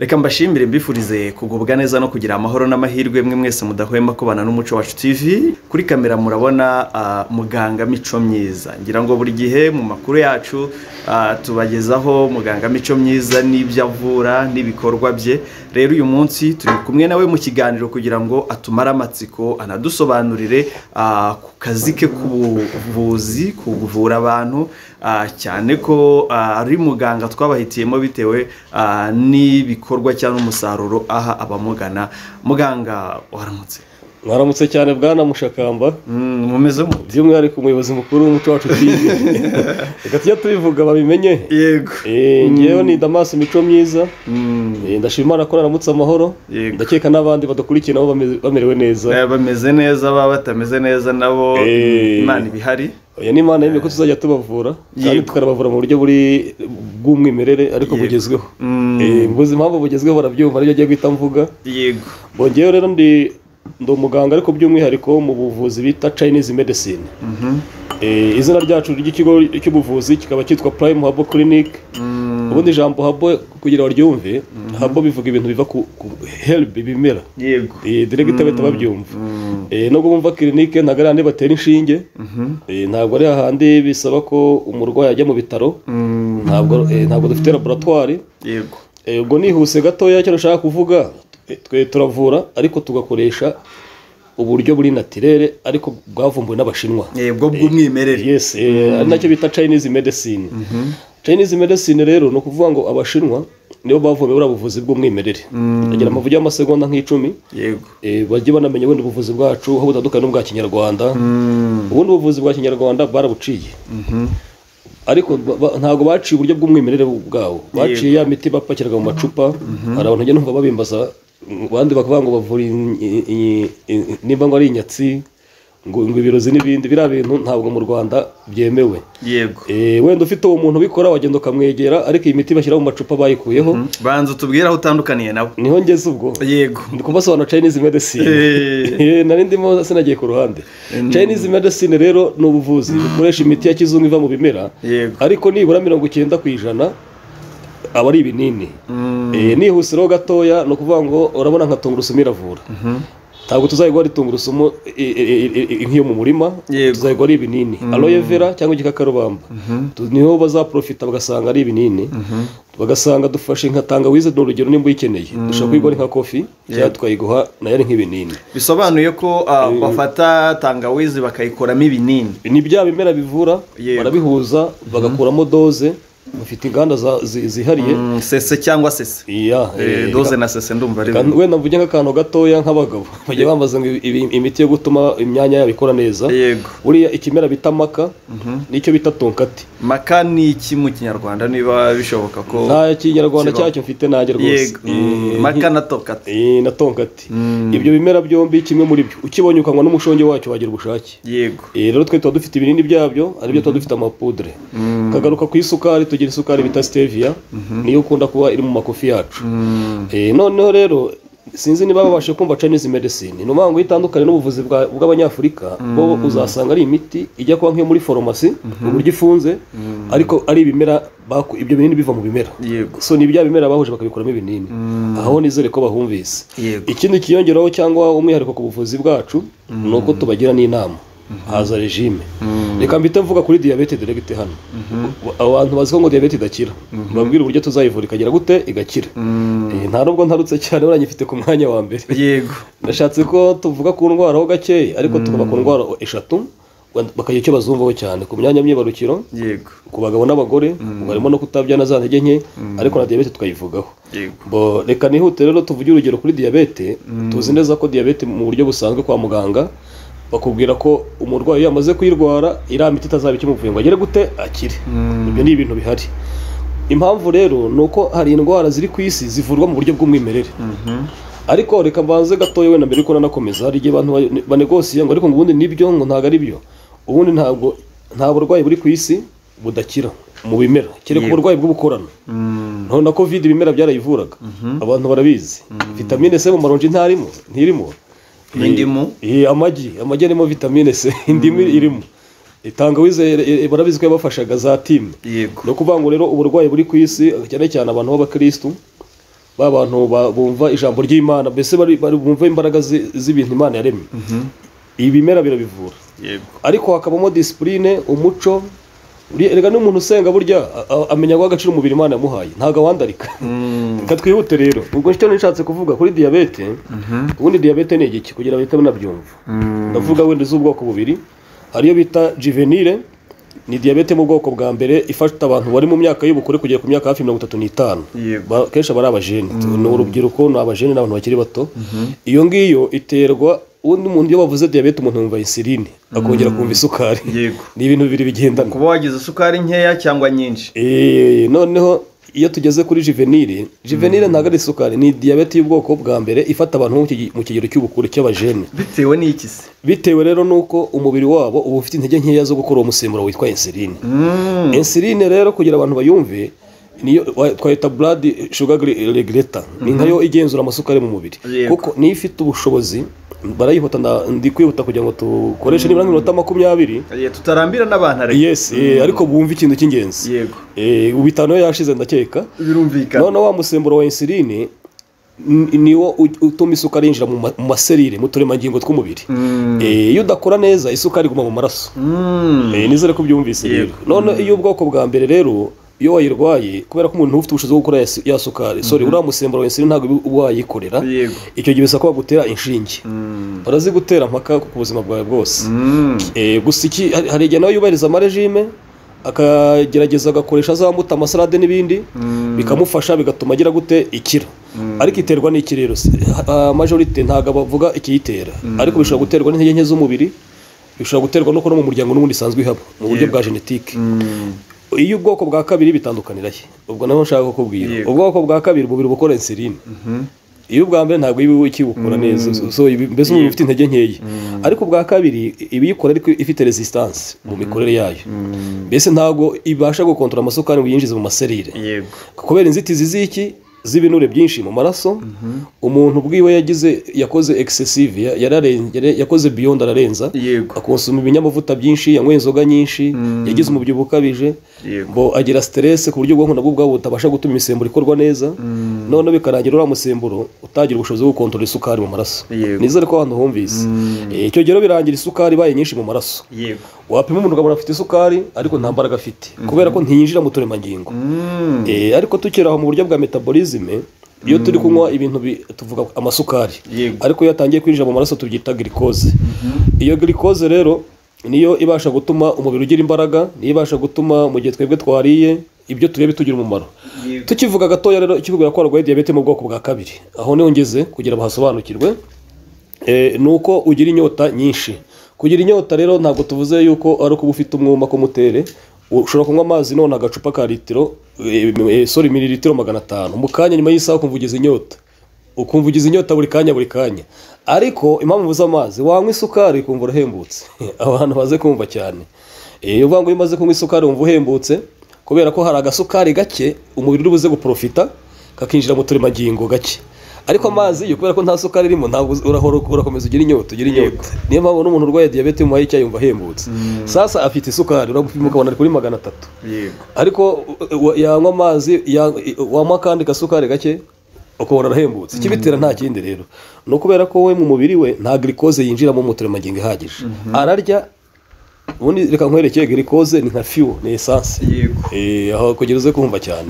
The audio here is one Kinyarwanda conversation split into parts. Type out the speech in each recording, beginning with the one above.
reka mbashimire mbifurize kugubwa neza no kugira amahoro n'amahirwe mwe mwese mudahwema kubana n'umuco wacu TV kuri kamera murabona ah, muganga mico myiza ngira ngo buri gihe mu makuru yacu ah, tubagezaho muganga mico myiza n'ibyo avura n'ibikorwa bye rero uyu munsi turi kumwe nawe mu kiganiro kugira ngo atumare amatsiko anadusobanurire ah, ku kazi ke k'ubuvuzi ku kuvura abantu ah, cyane ko ah, ari muganga twabahitiyemo bitewe ah, n'ibikorwa cyangwa umusaruro aha abamugana muganga waramutse mwaramutse cyane bwana mushakamba Mm, mumeze mu by'umwihariko umuyobozi mukuru w'umuco wacu tv reka tujya tubivuga babimenye yego Eh, ngewe ni damasi mico myiza Mm, Eh, ndashima imana ko naramutse amahoro Yego. ndakeka n'abandi badakurikiye nabo bame- bamerewe neza eh, bameze neza baba batameze neza nabo Eh. imana ibihari oya n'imana yemeye ko tuzajya tubavura kandi Yego. tukanabavura mu buryo buri bw'umwimerere ariko Yego. bugezweho Mm. Eh, mbuzi impamvu bugezweho barabyumva aribyo agiye guhita mvuga yego bongeyeho rero ndi ndi umuganga ariko by'umwihariko mu buvuzi bita chinese medicine Mhm. Eh, izina ryacu ry'ikigo cy'ubuvuzi kikaba cyitwa Prime Habo Clinic Mm, ubundi ijambo habo kugira baryumve habo bivuga ibintu biva ku, ku herb ibimera yego Eh, director bahita babyumva Eh, nubwo bumva clinic ntabwo ari handi batera inshinge Eh, ntabwo ari hahandi bisaba ko umurwayi ajya mu bitaro Mm, ntabwo eh, ntabwo dufite laboratoire yego Eh, ubwo nihuse gatoya icyo nashaka kuvuga eh, twe turavura ariko tugakoresha uburyo buri natirere ariko bwavumbuwe n'abashinwa Eh, bwo bw'umwimerere yes eh, ari nacyo bita chinese medicine chinese medicine rero ni ukuvuga ngo abashinwa nibo bavumbuye buriya buvuzi bw'umwimerere bagira amavugi y'amasegonda nk'icumi yego eh, bajye banamenya wenda ubuvuzi bwacu aho butandukanye n'ubwa kinyarwanda Mm, ubundi ubuvuzi bwa kinyarwanda barabuciye ariko ba- ba- ntabwo baciye uburyo bw'umwimerere bwabo baciye ya miti bapakiraga mu macupa hari abantu njya numva babimbaza abandi bakavuga ngo bavura in- in- in- in- nimba ngo ari inyatsi ngo ngo ibirozi n'ibindi biriya bintu ntabwo mu rwanda byemewe yego Eh, wenda ufite uwo muntu ubikora wagenda ukamwegera ariko iyi miti bashyira mu macupa bayikuyeho banza utubwire aho utandukaniye nabo niho ngeze ubwo yego ndi kumbasobanura chinese medicine Eh. Eh, nari ndimo sinagiye ku ruhande chinese medicine rero ni ubuvuzi bukoresha imiti ya kizungu iva mu bimera Yego. ariko nibura mirongo icyenda ku ijana aba ari ibinini Eh, nihuse rero gatoya ni ukuvuga ngo urabona nka tungurusumu iravura ntabwo tuzayigwa ari tungurusumu eh, eh, eh, eh, nk'iyo mu murima Yego. tuzayigwa ari ibinini aloe vera cyangwa igikakarubamba Tu- niho bazaprofita bagasanga ari ibinini bagasanga dufashe nka tangawizi ni urugero nimba uyikeneye dushobora kuyigwa ari nka kofi cyangwa tukayiguha nayo ari nk'ibinini bisobanuye ko ah, bafata tangawizi bakayikoramo ibinini ni bya bimera bivura Yego. barabihuza bagakuramo doze bafite inganda za- zi- zihariye Mm, sese cyangwa sese iya Eh, eh, doze na sese ndumva ari kandi bimwe. wenda mvuge nk'akantu gatoya nk'abagabo bajya bambaza ngo ibi- imiti yo gutuma imyanya yabo ikora neza yego buriya ikimera bita maka nicyo bita tonkati maka ni iki mu kinyarwanda niba bishoboka ko nta kinyarwanda kibaho. cyacyo mfite nanjye rwose yego Mm, maka na tokata Eh, na tonkati ibyo bimera byombi kimwe muri byo ukibonye ukanywa n'umushongi wacyo wagira ubushake yego Eh, rero twe tuba dufite ibinini byabyo ari byo tuba dufite amapudre kagaruka ku isukari tugira isukari bita stevia niyo ukunda kuba iri mu makofi yacu Eh, noneho rero sinzi niba babashe kumva chinese medicine ni ukuvuga ngo itandukanye n'ubuvuzi bwa- bw'abanyafurika bo uzasanga ari imiti ijya kuba nk'iyo muri farumasi uburyo ifunze ariko ari ibimera baku- ibyo binini biva mu bimera yego so ni bya bimera bahuje bakabikoramo ibinini aho nizere ko bahumvise Yego. ikindi kiyongeraho cyangwa umwihariko ku buvuzi bwacu ni uko tubagira n'inama haza regime reka mbite mvuga kuri diyabete diregite hano abantu bazi ko ngo diyabete idakira babwira uburyo tuzayivura ikagera gute igakira Eh, nta nubwo ntarutse cyane baranyifite ku mwanya wa mbere yego nashatse ko tuvuga ku ndwara ho gakeya ariko tukaba ku ndwara eshatu bakagira icyo bazumvaho cyane ku myanya myibarukiro yego ku bagabo n'abagore ubwo harimo no kutabyana za ntege nke ariko na diyabete tukayivugaho yego bo reka nihute rero tuvuge urugero kuri diyabete tuzi neza ko diyabete mu buryo busanzwe kwa muganga bakubwira ko umurwayi iyo yamaze kuyirwara iriya miti itazaba ikimuvuye ngo agere gute akire ibyo ni ibintu bihari impamvu rero ni uko hari indwara ziri ku isi zivurwa mu buryo bw'umwimerere ariko reka mbanze gatoya wenda mbere yuko nanakomeza hari igihe abantu ba- banegosiye ngo ariko ngo ubundi nibyo ngo ntabwo ari byo ubundi ntabwo nta burwayi buri ku isi budakira mu bimera kereka Yego. uburwayi bw'ubukorano none na covid ibimera byarayivuraga abantu barabizi vitamine c mu maronji ntarimo ntirimo N'indimu? Eh, eh, amagi amagi arimo vitamine c indimu irimo Eh, tangawizi eh, eh, barabizi ko yabafashaga za timu yego ni ukuvuga ngo rero uburwayi buri ku isi cyane cyane abantu b'abakirisitu ba bantu ba- bumva ijambo ry'imana mbese bari bari bumva imbaraga zi- z'ibintu imana yaremye ibimera birabivura yego ariko hakabamo disipurine umuco Buriya erega n'umuntu usenga burya a- a- amenya guha agaciro umubiri imana yamuhaye ntabwo awandarika Mm. reka twihute rero ubwo icyo nishatse kuvuga kuri diyabete ubundi diyabete ni igiki kugira ngo bahite banabyumva Mm. ndavuga wenda z'ubwoko bubiri hariyo bita juvenile ni diyabete mu bwoko bwa mbere ifata abantu bari mu myaka y'ubukure kugera ku myaka hafi mirongo itatu n'itanu Yego. Ba- kenshi aba ari abajene ni urubyiruko ni abajene n'abantu bakiri bato iyo ngiyo iterwa ubundi umuntu iyo bavuze diyabete umuntu yumva insuline akongera kumva isukari Yego. ni ibintu bibiri bigendana kuba wagize isukari nkeya cyangwa nyinshi Eh, noneho iyo tugeze kuri juvenile juvenile ntabwo ari isukari ni diyabete y'ubwoko bwa mbere ifata abantu bo mu kigi- mu kigero cy'ubukuru cy'abajene bitewe n'iki se bitewe rero nuko umubiri wabo uba ufite intege nkeya zo gukora uwo musemburo witwa insuline Mm. insuline rero kugira abantu bayumve niyo wa- twayita blood sugar gre- regulator ni nkayo igenzura amasukari mu mubiri Yego. kuko niyo ifite ubushobozi barayihuta nda- ndi kwihuta kugira ngo dukoreshe nibura nk'iminota makumyabiri Eh, tutarambira n'abantu ariko yes eh, ariko bumve ikintu cy'ingenzi yego Eh, ubu itanu yo yashize ndakeka birumvikana noneho wa musemburo wa insuline ni- niwo u- utuma isukari yinjira mu ma- mu maserire mu turemangingo tw'umubiri Mm. Eh, iyo udakora neza isukari iguma mu maraso Mm. Eh, nizere ko byumvise rero Yego. none iyo ubwoko bwa mbere rero iyo wayirwaye kubera ko umuntu ufite ubushobozi bwo gukora ya su- ya sukari sorry uriya musemburo wa insuline ntabwo uba- uba wayikorera yego icyo gihe bisaba ko bagutera inshinge Mm. barazigutera mpaka ku buzima bwawe bwose Mm. Eh, gusa iki hari- hari igihe nawe yubahiriza amarejime akagerageza agakoresha za mbuto amasalade n'ibindi Mm. bikamufasha bigatuma agira gute ikira ariko iterwa n'iki rero si- ah, majorite ntabwo bavuga ikiyitera ariko bishobora guterwa n'intege nke z'umubiri bishobora guterwa nuko no mu muryango n'ubundi isanzwe ihaba mu buryo Yego. bwa genetike Mm. iyo ubwoko bwa kabiri bitandukanira he ubwo naho nshaka kukubwira Yego. ubwoko bwa kabiri umubiri uba ukora insuline iyo ubwa mbere ntabwo iba ikibukora neza so- so ibi- mbese uba ufite intege nkeya ariko ubwa kabiri iba iyikora ariko ifite resistance mu mikorere yayo mbese ntabwo ibasha gukontora amasukari ngo yinjize mu maserire yego kubera inzitizi z'iki z'ibinure byinshi mu maraso umuntu bwiwe yagize yakoze excessive ya- yararengere yakoze beyond ararenza Yego. akonsoma ibinyamavuta byinshi yanyweye inzoga nyinshi yagize umubyibuho ukabije Yego. ngo agira stress ku buryo ubwonko nabwo ubwabo butabasha gutuma imisemburo ikorwa neza noneho bikarangira uriya musemburo utagira ubushobozi bwo gukontorora isukari mu maraso Yego. nizere ko ahantu humvise Eh, icyo gihe rero birangira isukari ibaye nyinshi mu maraso yego wapima umuntu ukabona afite isukari ariko nta mbaraga afite kubera ko ntiyinjira mu turemangingo Mm. Eh, ariko tukiri aho mu buryo bwa metabolisme iyo turi kunywa ibintu bi- tuvuga amasukari Yego. ariko iyo yatangiye kwinjira mu maraso tubyita glucose iyo glucose rero niyo ibasha gutuma umubiri ugira imbaraga niyo ibasha gutuma mu gihe twebwe twariye ibyo turiye bitugira umumaro Yego. tukivuga gatoya rero ikikubwira ko warwaye diyabete mu bwoko bwa kabiri aho niho ngeze kugira bahasobanukirwe eh, ni uko ugira inyota nyinshi kugira inyota rero ntabwo tuvuze yuko ari ukuba ufite umwuma ko mutere ushobora kunywa amazi none agacupa ka litiro eh, eh, sorry mililitiro magana atanu mu kanya nyuma y'isaha ukumva ugize inyota ukumva ugize inyota buri kanya buri kanya ariko impamvu ubuze amazi wanywa isukari ukumva urahembutse abantu baze kumva cyane Eh, iyo uvuga ngo iyo umaze kunywa isukari wumva uhembutse kubera ko hari agasukari gake umubiri uri buze guprofita kakinjira mu turemangingo gake ariko amazi yo kubera ko nta sukari irimo ntabwo uz- urahora urakomeza ugira inyota ugira inyota niyo mpamvu n'umuntu urwaye diyabete umuhaye icyayi yumva ahembutse sasa afite isukari uragupima ukabona ari kuri magana atatu yego ariko u- u- yanywa amazi ya- wanywa akandi gasukari gake ukabona arahembutse ikibitera nta kindi rero ni ukubera ko we mu mubiri we nta girikoze yinjiramo mu turemangingo ihagije ararya ubundi reka nkwerekeye girikoze ni nka fiyu ni esanse yego Eh, aho kugira uze kumva cyane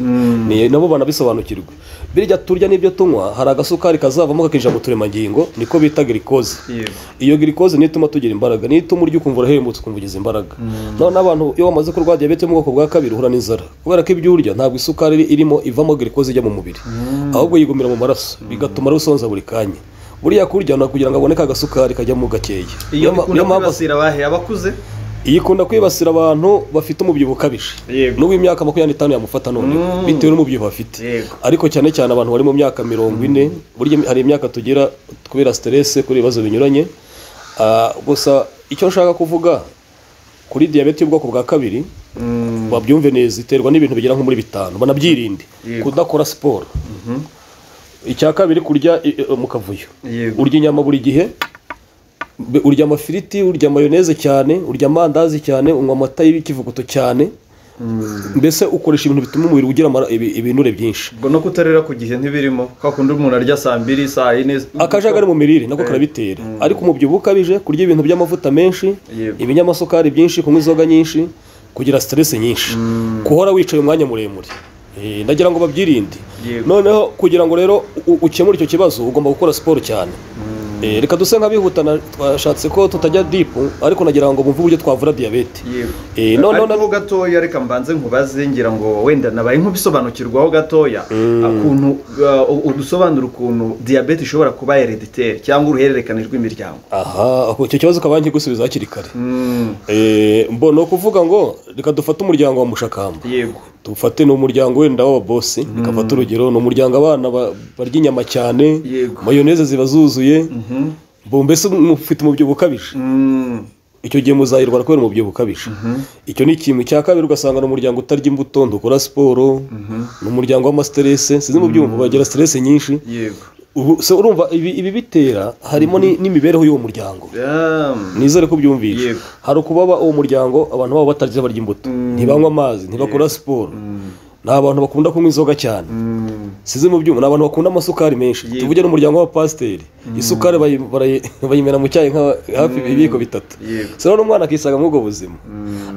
Ni- nabo banabisobanukirwa birya turya n'ibyo tunywa hari agasukari kazavamo kakinjira mu turemangingo niko bita girikoze yego iyo girikoze niyo ituma tugira imbaraga niyo ituma urya ukumva urahembutse ukumva ugize imbaraga noneho n'abantu iyo wamaze kurwara diyabete yo mu bwoko bwa kabiri uhura n'inzara kubera ko ibyo urya ntabwo isukari iri- irimo ivamo girikoze ijya mu mubiri ahubwo yigumira mu maraso bigatuma rusonza buri kanya buriya kurya ni ukugira ngo abone ka gasukari kajyamo gakeya iyo ma- ikunda mpamvu- kwibasira abahe abakuze iyi ikunda kwibasira abantu bafite umubyibuho ukabije Yego. n'uw'imyaka makumyabiri n'itanu yamufata none Mm. bitewe n'umubyibuho afite Yego. ariko cyane cyane abantu bari mu myaka mirongo ine burya hari imyaka tugira kubera siterese kuri ibibazo binyuranye Ah, gusa icyo nshaka kuvuga kuri diyabete y'ubwoko bwa kabiri babyumve neza iterwa n'ibintu bigera nko muri bitanu banabyirinde Yego. kudakora siporo icya kabiri kurya i- i- mu kavuyo Yego. urya inyama buri gihe Be- urya amafiriti urya mayoneze cyane urya amandazi cyane unywa amata y'ikivuguto cyane mbese ukoresha ibintu bituma umubiri ugira amara- ibi- ibinure byinshi ubwo no kutarira ku gihe ntibirimo kwa kundi umuntu arya saa mbiri saa yine akajagari mu mirire nako karabitera ariko umubyibuho ukabije kurya ibintu by'amavuta menshi Yego. ibinyamasukari byinshi kunywa inzoga nyinshi kugira stress nyinshi guhora wicaye umwanya muremure Eh, ndagira ngo babyirinde Yego. noneho kugira ngo rero u- ukemure icyo kibazo ugomba gukora siporo cyane Eh, reka duse nk'abihutana twashatse ko tutajya dipu ariko nagira ngo bumve uburyo twavura diyabete yego Eh, no, no, ariko no. ho gatoya reka mbanze nkubaze ngira ngo wenda nabaye nk'ubisobanukirwaho gatoya ukuntu uh, udusobanura ukuntu diyabete ishobora kuba herediteri cyangwa uruhererekane rw'imiryango aha ahubwo icyo kibazo ukaba nkigusubiza hakiri kare Mm, Eh, mbo ni ukuvuga ngo reka dufate umuryango wa mushakamba yego dufate ni umuryango wenda w'ababosi dufate urugero ni umuryango abana ba- barya inyama cyane Yego. mayoneze ziba zuzuye Mhm. mbo mbese mufite umubyibuho ukabije Mm, icyo gihe muzahirwa kubera umubyibuho ukabije icyo ni ikintu cya kabiri ugasanga ni umuryango utarya imbuto ndukora siporo ni umuryango w'amasiterese sinzi mu byumva bagira siterese nyinshi yego Ubu- se urumva ibi ibi bitera harimo ni- n'imibereho y'uwo muryango Um, nizere ko ubyumvishe Yego. hari ukubaba uwo muryango abantu baba batarya barya imbuto ntibanywa amazi ntibakora siporo ni abantu bakunda kunywa inzoga cyane mm, sizi mu byuma ni abantu bakunda amasukari menshi Yego. tuvuge n'umuryango w'abapasiteri isukari bayi- barayi- bayimena mu cyayi nka hafi ibiyiko bitatu Yego. se rero umwana akisanga muri ubwo buzima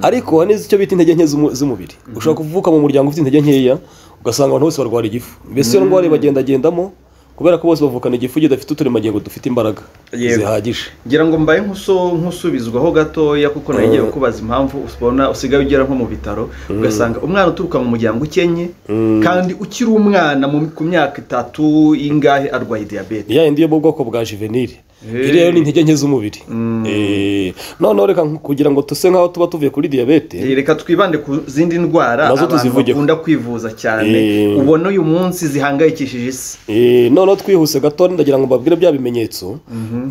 ariko hari n'icyo bita intege nke z'umu- z'umubiri ushobora kuvuka mu muryango ufite intege nkeya ugasanga abantu bose barwara igifu mbese iyo ndwara ibagendagendamo kubera ko bose bavukana igifu kidafite uturemangingo dufite imbaraga Yego. zihagije ngira ngo mbaye nkuso nkusubizwaho gatoya kuko nawe ngiye kubaza impamvu ubona usigaye ugera nko mu bitaro ugasanga umwana uturuka mu muryango ukenye kandi ukiri umwana mu- ku myaka itatu ingahe arwaye diyabete ni ya yindi yo mu bwoko bwa juvenile Hey. iriya yo ni intege nke z'umubiri Eh, noneho reka nk- kugira ngo tuse nk'aho tuba tuvuye kuri diyabete reka twibande ku zindi ndwara Nazo abantu tuzivugeho. bakunda kwivuza cyane Eh. ubona uyu munsi zihangayikishije isi Eh, noneho twihuse gato ndagira ngo mbabwire bya bimenyetso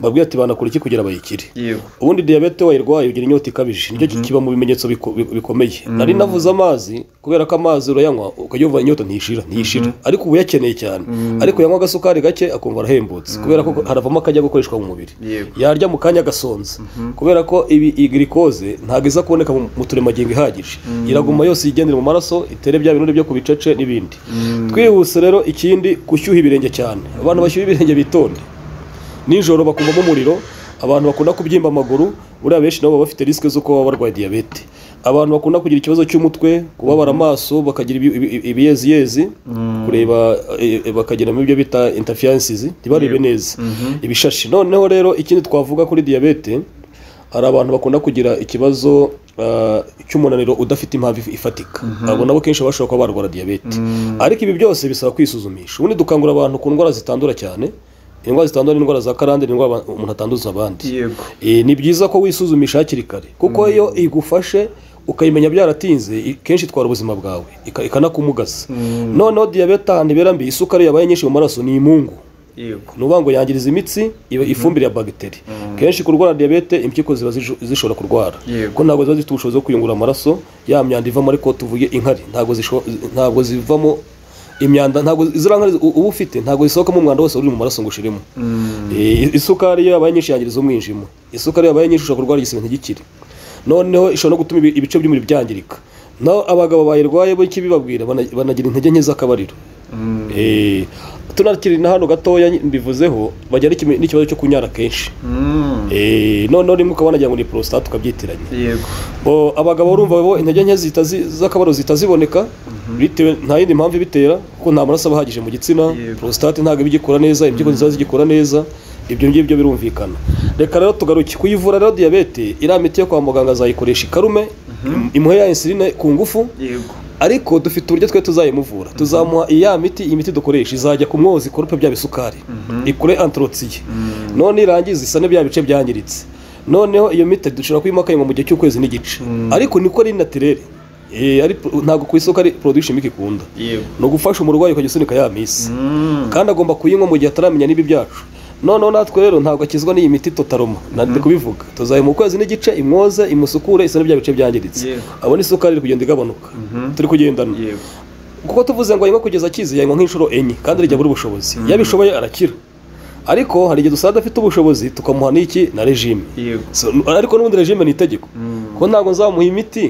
mbabwire ati banakora iki kugira bayikire yego ubundi diyabete wayirwaye ugira inyota ikabije nicyo kiba mu bimenyetso biko- bi- bikomeye nari navuze amazi kubera ko amazi urayanywa ukayumva inyota ntishira ntishira ariko ubu uyakeneye cyane ariko yanywa agasukari gake akumva arahembutse kubera ko haravamo akajya gukoreshwa mu mubiri Yego. yarya mu kanya agasonza kubera ko ibi iyi girikoze ntabwo iza kuboneka mu mu turemagingo ihagije iraguma yose yigendera mu maraso itere bya binure byo ku bicece n'ibindi twihuse rero ikindi gushyuha ibirenge cyane abantu bashyuha ibirenge bitonde nijoro bakumvamo umuriro abantu bakunda kubyimba amaguru buriya benshi nabo baba bafite risike zo kuba barwaye diyabete abantu bakunda kugira ikibazo cy'umutwe kubabara amaso bakagira ibi- ibi- ibiyeziyezi kureba eh, eh, bakagira ibyo bita interferences ntibarebe neza ibishashi noneho rero ikindi twavuga kuri diyabete hari abantu bakunda kugira ikibazo ah, cy'umunaniro udafite impamvu if- ifatika abo nabo kenshi bashobora kuba barwara diyabete ariko ibi byose bisaba kwisuzumisha ubundi dukangurira abantu ku ndwara zitandura cyane indwara zitandura ni indwara za karande ni indwara aba- umuntu atanduza abandi yego Eh, ni byiza ko wisuzumisha hakiri kare kuko iyo igufashe ukayimenya byaratinze i- kenshi itwara ubuzima bwawe ika- ikanakumugaza noneho diyabete ahantu ibera mbi isukari yabaye nyinshi mu maraso ni imungu yego nuvuga ngo yangiriza imitsi iba ifumbire ya bagiteri kenshi kurwara diyabete impyiko ziba zisho- zishobora kurwara Yego. kuko ntabwo ziba zifite ubushobozi bwo kuyungurura amaraso ya myanda ivamo ariko tuvuge inkari ntabwo zisho- ntabwo zivamo imyanda ntabwo ziriya nkari u- uba ufite ntabwo zisohokamo umwanda wose uri mu maraso ngo ushiremo Eh, isukari iyo yabaye nyinshi yangiriza umwijima isukari iyo yabaye nyinshi ushobora kurwara igisebe ntigikire noneho ishobora no gutuma ibi- ibice by'umubiri byangirika naho abagabo bayirwaye bo ikibibabwira bana- banagira intege nke z'akabariro Eh, tunakiri na hano gatoya mbivuzeho bagira n'ikime- n'ikibazo cyo kunyara kenshi Mm, Eh, noneho rimwe ukaba wanagira ngo ni porositate ukabyitiranya yego Bo, abagabo urumva bo intege nke zihita zi- z'akababaro zihita ziboneka bitewe nta yindi mpamvu ibitera kuko nta maraso aba ahagije mu gitsina Yego. porositate ntabwo iba igikora neza impyiko nziza zigikora neza ibyo ngibyo birumvikana reka rero tugaruke kuyivura rero diyabete iriya miti yo kwa muganga azayikoresha ikarume imuhe ya insuline ku ngufu yego ariko dufite uburyo twe tuzayimuvura tuzamuha iya miti iyi miti dukoresha izajya ku mwozi ikorupe bya bisukari ikure antorotsiye none irangiza isane bya bice byangiritse noneho iyo miti dushobora kuyimakanywa mu gihe cy'ukwezi n'igice ariko niko ari natirere Eh, ari pro- ntabwo ku isoko ari production imwe ikunda yego ni ugufasha umurwayi ukajya usunika ya misi Mm, kandi agomba kuyinywa mu gihe ataramenya n'ibi byacu noneho natwe rero ntabwo akizwa n'iyi miti totaroma nandi kubivuga tuzaye mu kwezi n'igice imwoze imusukure isa n'ibya bice byangiritse Yego. abona isukari iri kugenda igabanuka turi kugendana yego kuko tuvuze ngo yanywa kugeza akize yanywa nk'inshuro enye kandi rijya buri bushobozi iyo abishoboye arakira ariko hari igihe dusanga adafite ubushobozi tukamuha n'iki na regime yego So, ariko n'ubundi regime ni itegeko kuko ntabwo nzamuha imiti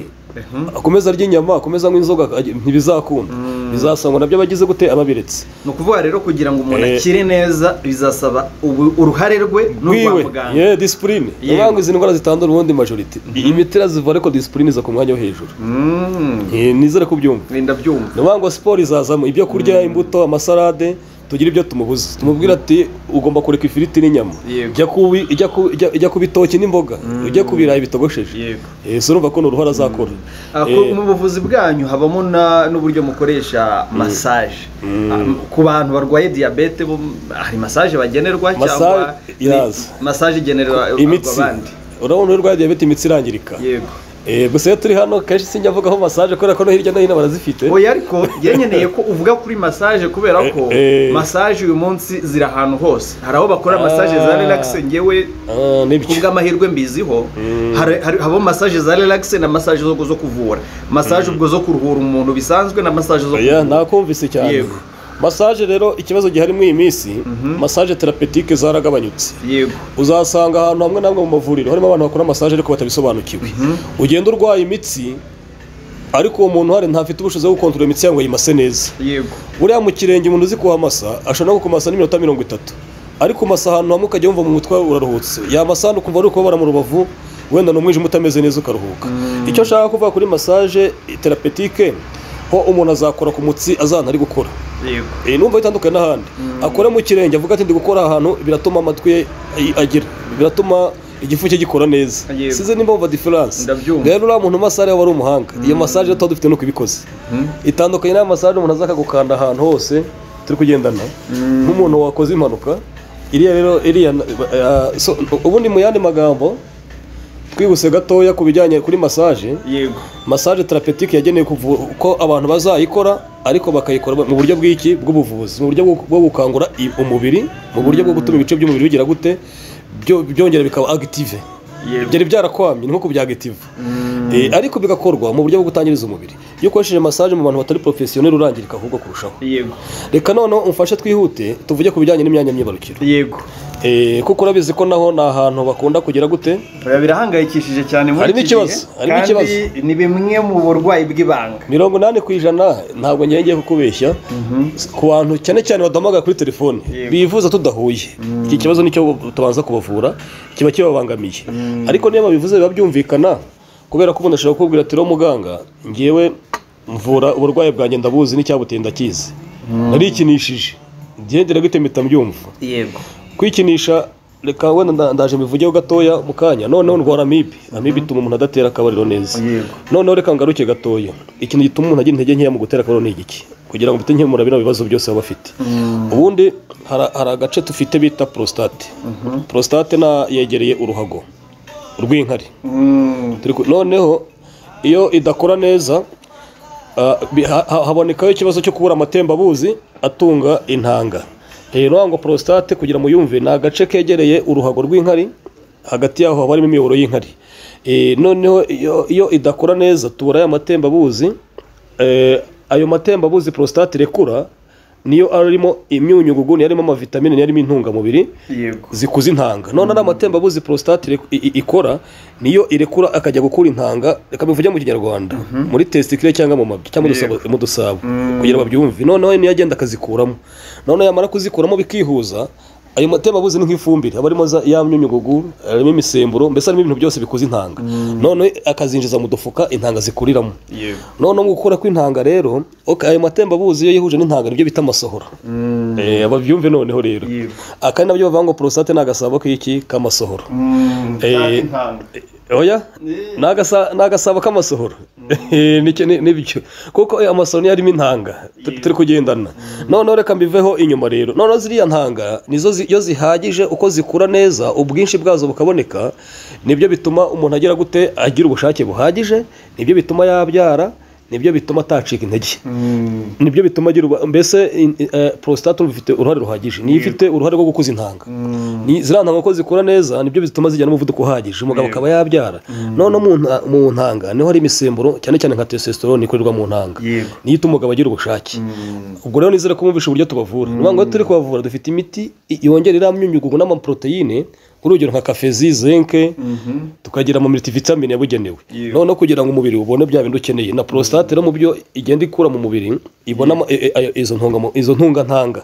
akomeza arya inyama akomeza anywa inzoga ajya- ntibizakunda bizasangwa nabyo abagize gute ababiretse ni ukuvuga rero kugira ngo umuntu Eh. akire neza bizasaba ubu- uruhare rwe n'urwa wiwe muganga ye disipurine Yewe. niyo izi ndwara zitandura ubundi majorite imiti irazivura ariko disipurine iza ku mwanya wo hejuru Mm. Eh, nizere ko ubyumva wenda byumva niyo ngo siporo izazamo ibyo kurya imbuto amasalade tugira ibyo tumubuza tumubwira ati ugomba kureka ifiriti n'inyama Yego. ijya ku bi- ijya ku- ijya- ijya ku bitoki n'imboga ujya ku birayi bitogosheje yego Eh, so urumva ko ni uruhare azakora Ah, ku- Eh, mu buvuzi bwanyu habamo na- n'uburyo mukoresha massage Ah, ku bantu barwaye diyabete bo hari massage bagenerwa cyangwa Massage, yes. ni- massage igenerwa imitsi abandi urabona uri urwaye diyabete imitsi irangirika yego Eh, gusa iyo turi hano kenshi sinjya mvugaho masaje kubera ko no hirya no hino barazifite oya ariko ngeneye ko uvuga kuri massage kubera ko Eh, eh. massage uyu munsi ziri ahantu hose hari aho bakora Ah. massage za relax ngewe Ah, ku nibyo bw'amahirwe mbiziho hari- hari- haba massage za relax na massage zo zo kuvura massage ubwo zo kuruhura umuntu bisanzwe na massage zo oya nakumvise cyane Yego. masaje rero ikibazo gihari muri iyi minsi masaje terapetike zaragabanyutse yego uzasanga ahantu hamwe na hamwe mu mavuriro harimo abantu bakora masaje ariko batabisobanukiwe ugenda urwaye imitsi ariko uwo muntu hari ntafite ubushobozi bwo gukontorora imitsi yawe ngo ayimase neza yego buriya mu kirenge umuntu uzi kuhamasa ashobora no kukumasa n'iminota mirongo itatu ariko umasa ahantu hamwe ukajya wumva mu mutwe wawe uraruhutse yamasa hano ukumva ari ukubabara mu rubavu wenda ni umwijima utameze neza ukaruhuka icyo nshaka kuvuga kuri masaje terapetike ho umuntu azakora ku mutsi azana ari gukora yego iyi numva itandukanye n'ahandi akora mu kirenge avuga ati ndi gukora ahantu biratuma amatwi ye ay- agira biratuma igifu cye gikora neza Yego. size nimba wumva diferanse Ndabyumva. rero uriya muntu masare yaba ari umuhanga iyo masaje tuba dufite nuko ibikoze itandukanye n'aya masaje umuntu aza akagukanda ahantu hose turi kugendana nk'umuntu wakoze impanuka iriya rero iriya eh, so, ubundi mu yandi magambo twihuse gatoya ku bijyanye kuri masaje yego massage terapetike yagenewe kuvura uko abantu bazayikora ariko bakayikora mu buryo bw'iki bw'ubuvuzi mu buryo bwo- bwo gukangura i- umubiri mu buryo bwo gutuma ibice by'umubiri bigira gute byo- byongera bikaba agitive yego byari byarakwamye ni nko kubyagitive Eh, ariko bigakorwa mu buryo bwo gutangiriza umubiri iyo ukoresheje massage mu bantu batari porofesiyoneri urangirika ahubwo kurushaho yego reka noneho umfashe twihute tuvuge ku bijyanye n'imyanya myibarukiro yego Eh, kuko urabizi ko naho ni ahantu bakunda kugira gute Oya, birahangayikishije cyane muri Harimo iki ikibazo, gihe, harimo kandi ikibazo. ni bimwe mu burwayi bw'ibanga mirongo inani ku ijana ntabwo ngiye ngiye kukubeshya ku bantu cyane cyane baduhamagara kuri telefone Yego. bivuza tudahuye iki kibazo nicyo tubanza kubavura kiba kibabangamiye ariko niyo babivuze biba byumvikana kubera ko umuntu ashobora kukubwira ati rero muganga ngewe mvura uburwayi bwanjye ndabuzi n'icyabuteye ndakizi narikinishije ngendera gute mpita mbyumva yego kwikinisha reka wenda nda- ndaje mbivugeho gatoya mu kanya noneho ndwara amibe amibe ituma umuntu adatera akabariro neza Yego. noneho reka ngaruke gatoya ikintu gituma umuntu agira intege nkeya mu gutera akabariro ni igiki kugira ngo mpite nkemura bino bibazo byose baba bafite ubundi hara- hari agace dufite bita prostate prostate na yegereye uruhago urw'inkari Mm, Turi ku- noneho iyo idakora neza ah, bi- ha- ha- habonekaho ikibazo cyo kubura amatembabuzi atunga intanga rero ngo prostate kugira ngo yumve ni agace kegereye uruhago rw'inkari hagati yaho haba harimo imiyoboro y'inkari Eh, noneho iyo- iyo idakora neza tubura aya matembabuzi eh, ayo matembabuzi prostate irekura niyo arimo imyunyugugu niyo arimo amavitamine niyo arimo intungamubiri yego zikuza intanga none ari amatembabuzi prostate irek- i- i- ikora niyo irekura akajya gukura intanga reka bivuge mu kinyarwanda muri testikire cyangwa mu mabyi cyangwa Yego. mu dusabo kugira ngo babyumve noneho niyo agenda akazikuramo noneho yamara kuzikuramo bikihuza ayo matembabuzi ni nk'ifumbire aba arimo za- ya myunyugugu harimo imisemburo mbese harimo ibintu byose bikuza intanga noneho akazinjiza mu dufuka intanga zikuriramo yego noneho mu gukura kw'intanga rero ok, ayo matembabuzi iyo yihuje n'intanga nibyo bita amasohora Eh, babyumve noneho rero Yego. aka nabyo bavuga ngo prostate ni agasabo k'iki k'amasohoro Mm, Eh, cyangwa intanga. oya Eh. ni agasa- ni agasabo k'amasohoro Eh, ni- ni- nibyo kuko eh, amasohoro niyo arimo intanga tu- turi kugendana noneho reka mbiveho inyuma rero noneho ziriya ntanga nizo zi- iyo zihagije uko zikura neza ubwinshi bwazo bukaboneka nibyo bituma umuntu agira gute agira ubushake buhagije nibyo bituma yabyara nibyo bituma atacika intege Mm, nibyo bituma agira uruba- mbese in- eh, prostate uba ifite uruhare ruhagije niyo ifite uruhare rwo gukuza intanga Ni- ziriya ntanga uko zikura neza nibyo bituma zijyana n'umuvuduko uhagije umugabo akaba yabyara noneho mu nta- mu ntanga niho hari imisemburo cyane cyane nka testosterone ikorerwa mu ntanga Yego. niyo ituma umugabo agira ubushake ubwo rero nizere ko mwumvishe uburyo tubavura ni ukuvuga ngo iyo turi kubavura dufite imiti i- yongera iriya myunyugugu n'amaproteine urugero nka kafezi zinke tukagira ama multivitamine yabugenewe Yeah. noneho kugira ngo umubiri ubone bya bintu ukeneye na prostate no mu byo igenda ikura mu mubiri ibonamo e- e- izo ntungamo- izo ntungantanga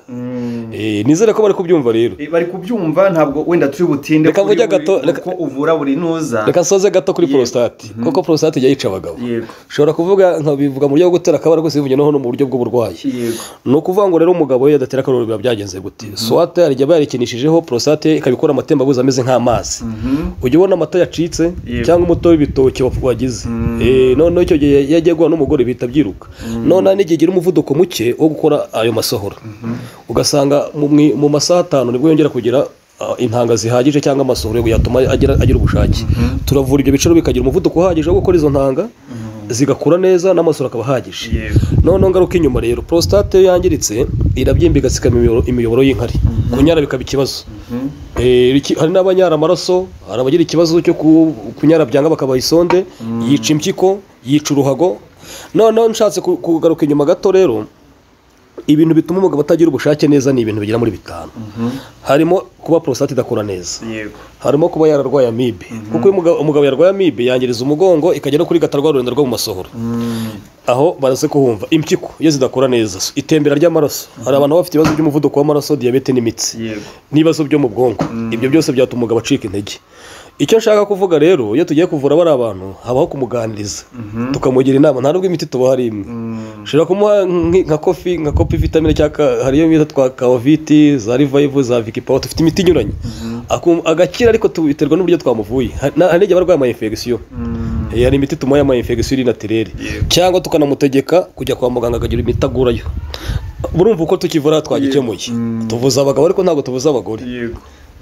Eh, nizere ko bari kubyumva rero Eh, bari kubyumva ntabwo wenda turi butinde Reka kuri mvuge buri- gato, reka- uko uvura buri nuza reka soze gato kuri Yego. prostate kuko prostate ijya yica abagabo yego ushobora kuvuga nkabivuga mu buryo bwo gutera akabara kose bivuye noneho no mu buryo bw'uburwayi yego ni ukuvuga ngo rero umugabo iyo adatera akaruru biba byagenze gute swate hari igihe bayarekinishijeho prostate ikabikora amatembabuzi ameze nk'amazi Mhm. ujya ubona amata yacitse Yego. cyangwa umutobe w'ibitoki wa- wagize Mm. Eh, noneho icyo gihe iyo agiye guhura n'umugore bihita byiruka noneho hari n'igihe igira umuvuduko muke wo gukora ayo masohoro ugasanga mu mwi- mu masaha atanu nibwo yongera kugira ah, intanga zihagije cyangwa amasohoro yatuma agira agira ubushake turavura ibyo biciro bikagira umuvuduko uhagije wo gukora izo ntanga zigakura neza n'amasohoro akaba ahagije yego noneho ngaruka inyuma rero prostate iyo yangiritse irabyimba igasikama imiyoboro- imiyoboro y'inkari kunyara bikaba ikibazo Mhm. Eh, iki- hari n'abanyara amaraso hari abagira ikibazo cyo ku- kunyara byanga bakabaha isonde yica impyiko yica uruhago noneho nshatse ku- kugaruka inyuma gato rero ibintu bituma umugabo atagira ubushake neza ni ibintu bigera muri bitanu harimo kuba prostate idakora neza yego harimo kuba yararwaye amibe kuko iyo umugabo- umugabo yarwaye amibe yangiriza umugongo ikagera kuri gatarwa rurenda rwo mu masohoro Mm. aho baraze kuhumva impyiko iyo zidakora neza itembera ry'amaraso hari abantu baba bafite ibibazo by'umuvuduko w'amaraso diyabete n'imitsi yego n'ibibazo byo mu bwonko ibyo byose byatuma umugabo acika intege icyo nshaka kuvuga rero iyo tugiye kuvura bariya bantu habaho kumuganiriza tukamugira inama nta n'ubwo imiti tuba hari imwe Mm. ushobora kumuha nk- nka kofi nka kopi vitamine cyangwa ka- hari iyo bita twa kawaviti za rivayivu za vikipawa dufite imiti inyuranye Akum- agakira ariko tu- biterwa n'uburyo twamuvuye hari na- hari n'igihe aba arwaye ama infection Mm. Eh, hari imiti tumuha ama infection iri naturere Yego. cyangwa tukanamutegeka kujya kwa muganga akagira imiti agurayo burumva uko tukivura twagikemuye Mm. tuvuza abagabo ariko ntabwo tuvuza abagore yego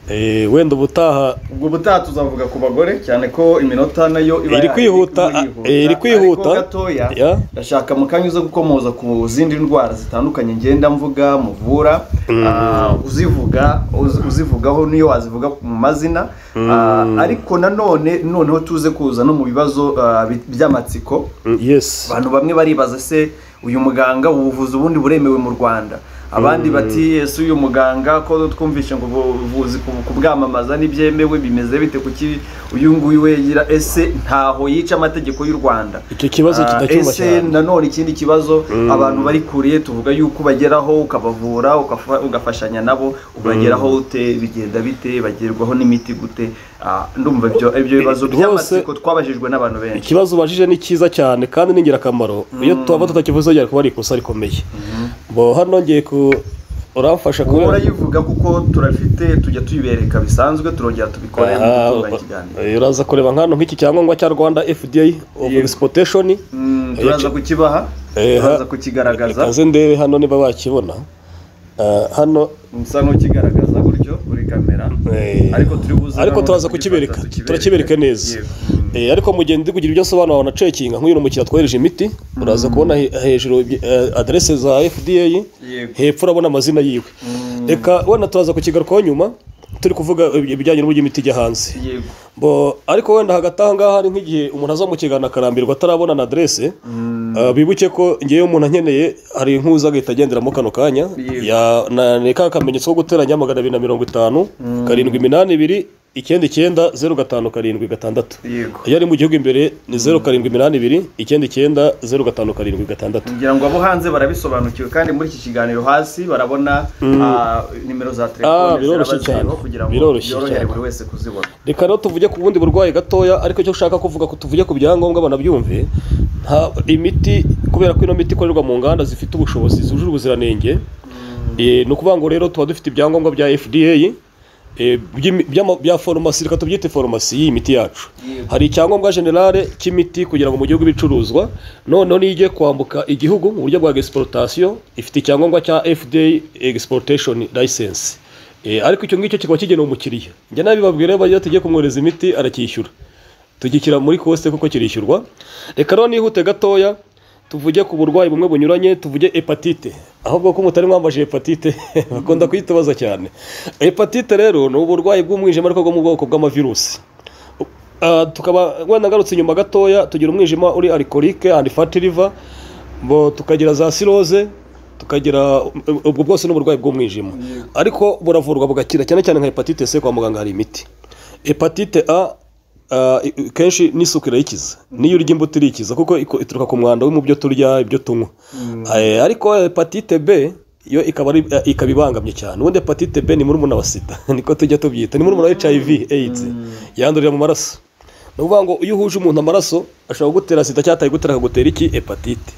Eh, wenda ubutaha ubwo butaha tuzavuga ku bagore cyane ko iminota nayo iba Iri ya- kwihuta, kwihuta. eh, iri kwihuta. ariko gatoya Ya. ndashaka mu kanya uza gukomoza ku zindi ndwara zitandukanye ngenda mvuga muvura ah, uzivuga uz- uzivugaho niyo wazivuga mu mazina Ah, ariko nanone noneho tuze kuza no mu bibazo ah, bi- by'amatsiko yes abantu bamwe baribaza se uyu muganga ubuvuzi ubundi buremewe mu rwanda abandi bati ese uyu muganga ko twumvishe ngo ubuvuzi ku- kubwamamaza ntibyemewe bimeze bite kuki uyu nguyu wegira ese ntaho yica amategeko y'u rwanda icyo kibazo Ah, kidacyumva ese cyane nanone ikindi kibazo abantu bari kuriye tuvuga yuko ubageraho ukabavura ukafa- ugafashanya nabo ubageraho ute bigenda bite bagerwaho n'imiti gute Ah, ndumva ibyo ibyo bibazo rwose- by'amatsiko twabajijwe n'abantu benshi ikibazo ubajije ni cyiza cyane kandi ni ingirakamaro iyo twaba tutakivuze byari kuba ari ikosa rikomeye bo hano ngiye ku uramfasha Ubu kubera urayivuga kuko turafite tujya tuyibereka bisanzwe turongera tubikore mu Ah, gutunganya ikiganiro eh, uraza kureba nkano nk'iki cyangombwa cya rwanda fda of Yego. exportation Mm, turaza kukibaha Eh, turaza ha- kukigaragaza kaze ndebe hano niba bakibona Ah, hano usa n'ukigaragaza gutyo kuri kamera Eh, ariko turi buze ariko nanone turaza kugifata kukibereka tukibereke. turakibereka neza Yego. Eh, ariko mu gihe ndi kugira ibyo nsobanura wanacekinga nk'uyu ni umukiriya twohereje imiti uraza kubona he- hejuru eh, aderese za fda Yego. hepfo urabona amazina yiwe reka wenda turaza kukigarukaho nyuma turi kuvuga ibijyanye n'uburyo imiti ijya hanze Yego. bo ariko wenda hagati aha ngaha hari nk'igihe umuntu aza mu kiganiro akarambirwa atarabona na aderese Ah, bibuke ko ngewe umuntu ankeneye hari inkuza agahita agenderamo kano kanya Yego. Ya- na- ni ka kamenyetso ko guteranya magana abiri na mirongo itanu karindwi iminani ibiri icyenda icyenda zeru gatanu karindwi gatandatu Yego. iyo ari mu gihugu imbere ni zeru karindwi iminani ibiri icyenda icyenda zeru gatanu karindwi gatandatu ngira ngo abo hanze barabisobanukiwe kandi muri iki kiganiro hasi barabona ah, nimero za Ah, telefone biroroshye zirabaziriho cyane. kugira ngo Biroroshye byorohere cyane. buri wese kuzibona reka rero tuvuge ku bundi burwayi gatoya ariko icyo ushaka kuvuga ko tuvuge ku byangombwa banabyumve nta imiti kubera ko ino miti ikorerwa mu nganda zifite ubushobozi zujuje ubuziranenge eh, ni ukuvuga ngo rero tuba dufite ibyangombwa bya fda eh, by'imi- by'ama- bya foromasi reka tubyite foromasi y'iyi miti yacu Yego. hari icyangombwa generale cy'imiti kugira ngo mu gihugu ibicuruzwa noneho niyo igiye kwambuka igihugu mu buryo bwa exportation ifite icyangombwa cya fda exportation license Eh, ariko icyo ngicyo kikaba kigenewe umukiriya njya nabibabwira bajya tugiye kumwohereza imiti aracyishyura tugishyira muri kosite kuko kirishyurwa reka rero nihute gatoya tuvuge ku burwayi bumwe bunyuranye tuvuge hepatite ahubwo ko mutari mwambaje hepatite bakunda kuyitubaza cyane hepatite rero ni uburwayi bw'umwijima ariko bwo mu bwoko bw'amavirusi Ah, tukaba wenda ngarutse inyuma gatoya tugira umwijima uri arikorike and fatty liver bo tukagira za siroze tukagira ubwo bwose ni uburwayi bw'umwijima ariko buravurwa bugakira cyane cyane nka hepatite c kwa muganga hari imiti hepatite a ah, i- i- kenshi n'isuku irayikiza niyo urya imbuto irikiza kuko iko- ituruka ku mwanda wo mu byo turya ibyo tunywa Eh, ariko hepatite b yo ikaba ari eh, ikaba ibangamye cyane ubundi hepatite b ni murumuna wa sida niko tujya tubyita ni murumuna wa hiv aids yandurira mu maraso ni ukuvuga ngo iyo uhuje umuntu amaraso ashobora kugutera sida cyangwa atayigutera akagutera iki hepatite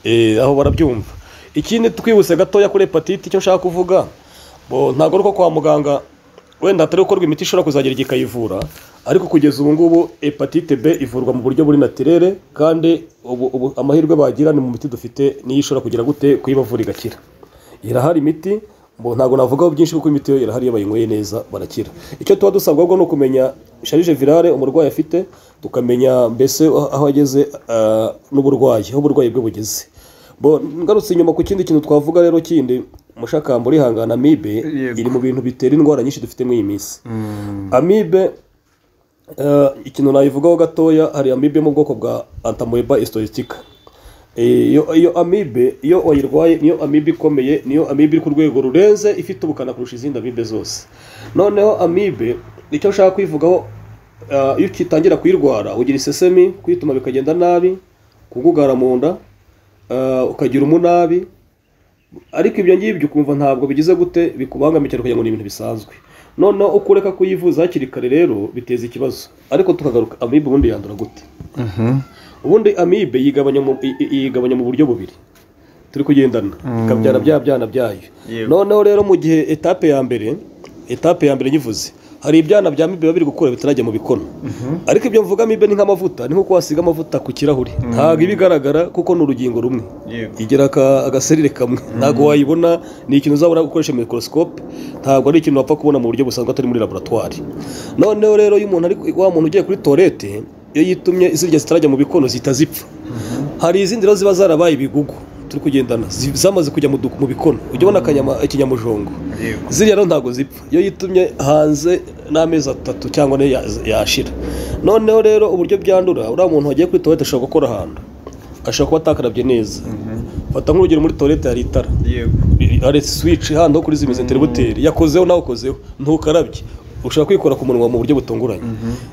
Eh, aho barabyumva ikindi twibutse gatoya kuri hepatite icyo nshaka kuvuga bo ntabwo ari uko kwa muganga wenda hatari gukorwa imiti ishobora kuzagira igihe ikayivura ariko kugeza ubu ngubu hepatite b ivurwa mu buryo buri natirere kandi ubu, ubu amahirwe bagira ni mu miti dufite niyo ishobora kugira gute kuyibavura igakira irahari imiti bo ntabwo navugaho byinshi kuko imiti yo irahari iyo bayinyweye neza barakira icyo tuba dusabwa ahubwo ni ukumenya sharije virale umurwayi afite tukamenya mbese aho ageze ah, n'uburwayi aho uburwayi bwe bugeze bo ngarutse inyuma ku kindi kintu twavuga rero kindi mushakamba urihangana amibe Yego. iri mu bintu bitera indwara nyinshi dufite muri iyi minsi amibe eh, ikintu nayivugaho gatoya hari amibe yo mu bwoko bwa antamoeba histolytica iyo iyo amibe iyo wayirwaye niyo amibe ikomeye niyo amibe iri ku rwego rurenze ifite ubukana kurusha izindi amibe zose noneho amibe icyo nshaka kwivugaho eh, iyo ukitangira kuyirwara ugira isesemi kwituma bikagenda nabi kugugara mu nda eh, ukagira umunabi ariko ibyo ngibyo ukumva ntabwo bigize gute bikubangamira cyane kugira ngo ni ibintu bisanzwe noneho uko ureka kuyivuza hakiri kare rero biteza ikibazo ariko tukagaruka amibe ubundi yandura gute ubundi amibe yigabanya mu, i- i- yigabanya mu buryo bubiri turi kugendana ikabyara bya byana byayo Yego. noneho rero mu gihe etape ya mbere etape ya mbere nyivuze hari ibyana bya mibe biba biri gukura bitarajya mu bikono ariko ibyo mvuga mibe ni nk'amavuta ni nko wasiga amavuta ku kirahuri ntabwo iba igaragara kuko ni urugingo rumwe Yego. igira aka- agaserire kamwe ntabwo wayibona ni ikintu uzabona gukoresha mikorosikope ntabwo ari ikintu wapfa kubona mu buryo busanzwe atari muri laboratwari noneho rero iyo umuntu ari wa muntu ugiye kuri toilette iyo yitumye zirya zitarajya mu bikono zihita zipfa hari izindi rero ziba zarabaye ibigugu turi kugendana zi- zamaze kujya mu du- mu bikono ujya ubona akanyama- ikinyamujongo Yego. ziriya rero ntabwo zipfa iyo yitumye hanze n'amezi atatu cyangwa ane ya- yashira noneho rero uburyo byandura uriya muntu wagiye kuri toilette ashobora gukora ahantu ashobora kuba atakarabye neza fata nk'urugero muri toilette hari itara Yego. hari switch hano kuri zimeze inteributeri yakozeho nawe ukozeho ntukarabye ushobora kwikora ku munwa mu buryo butunguranye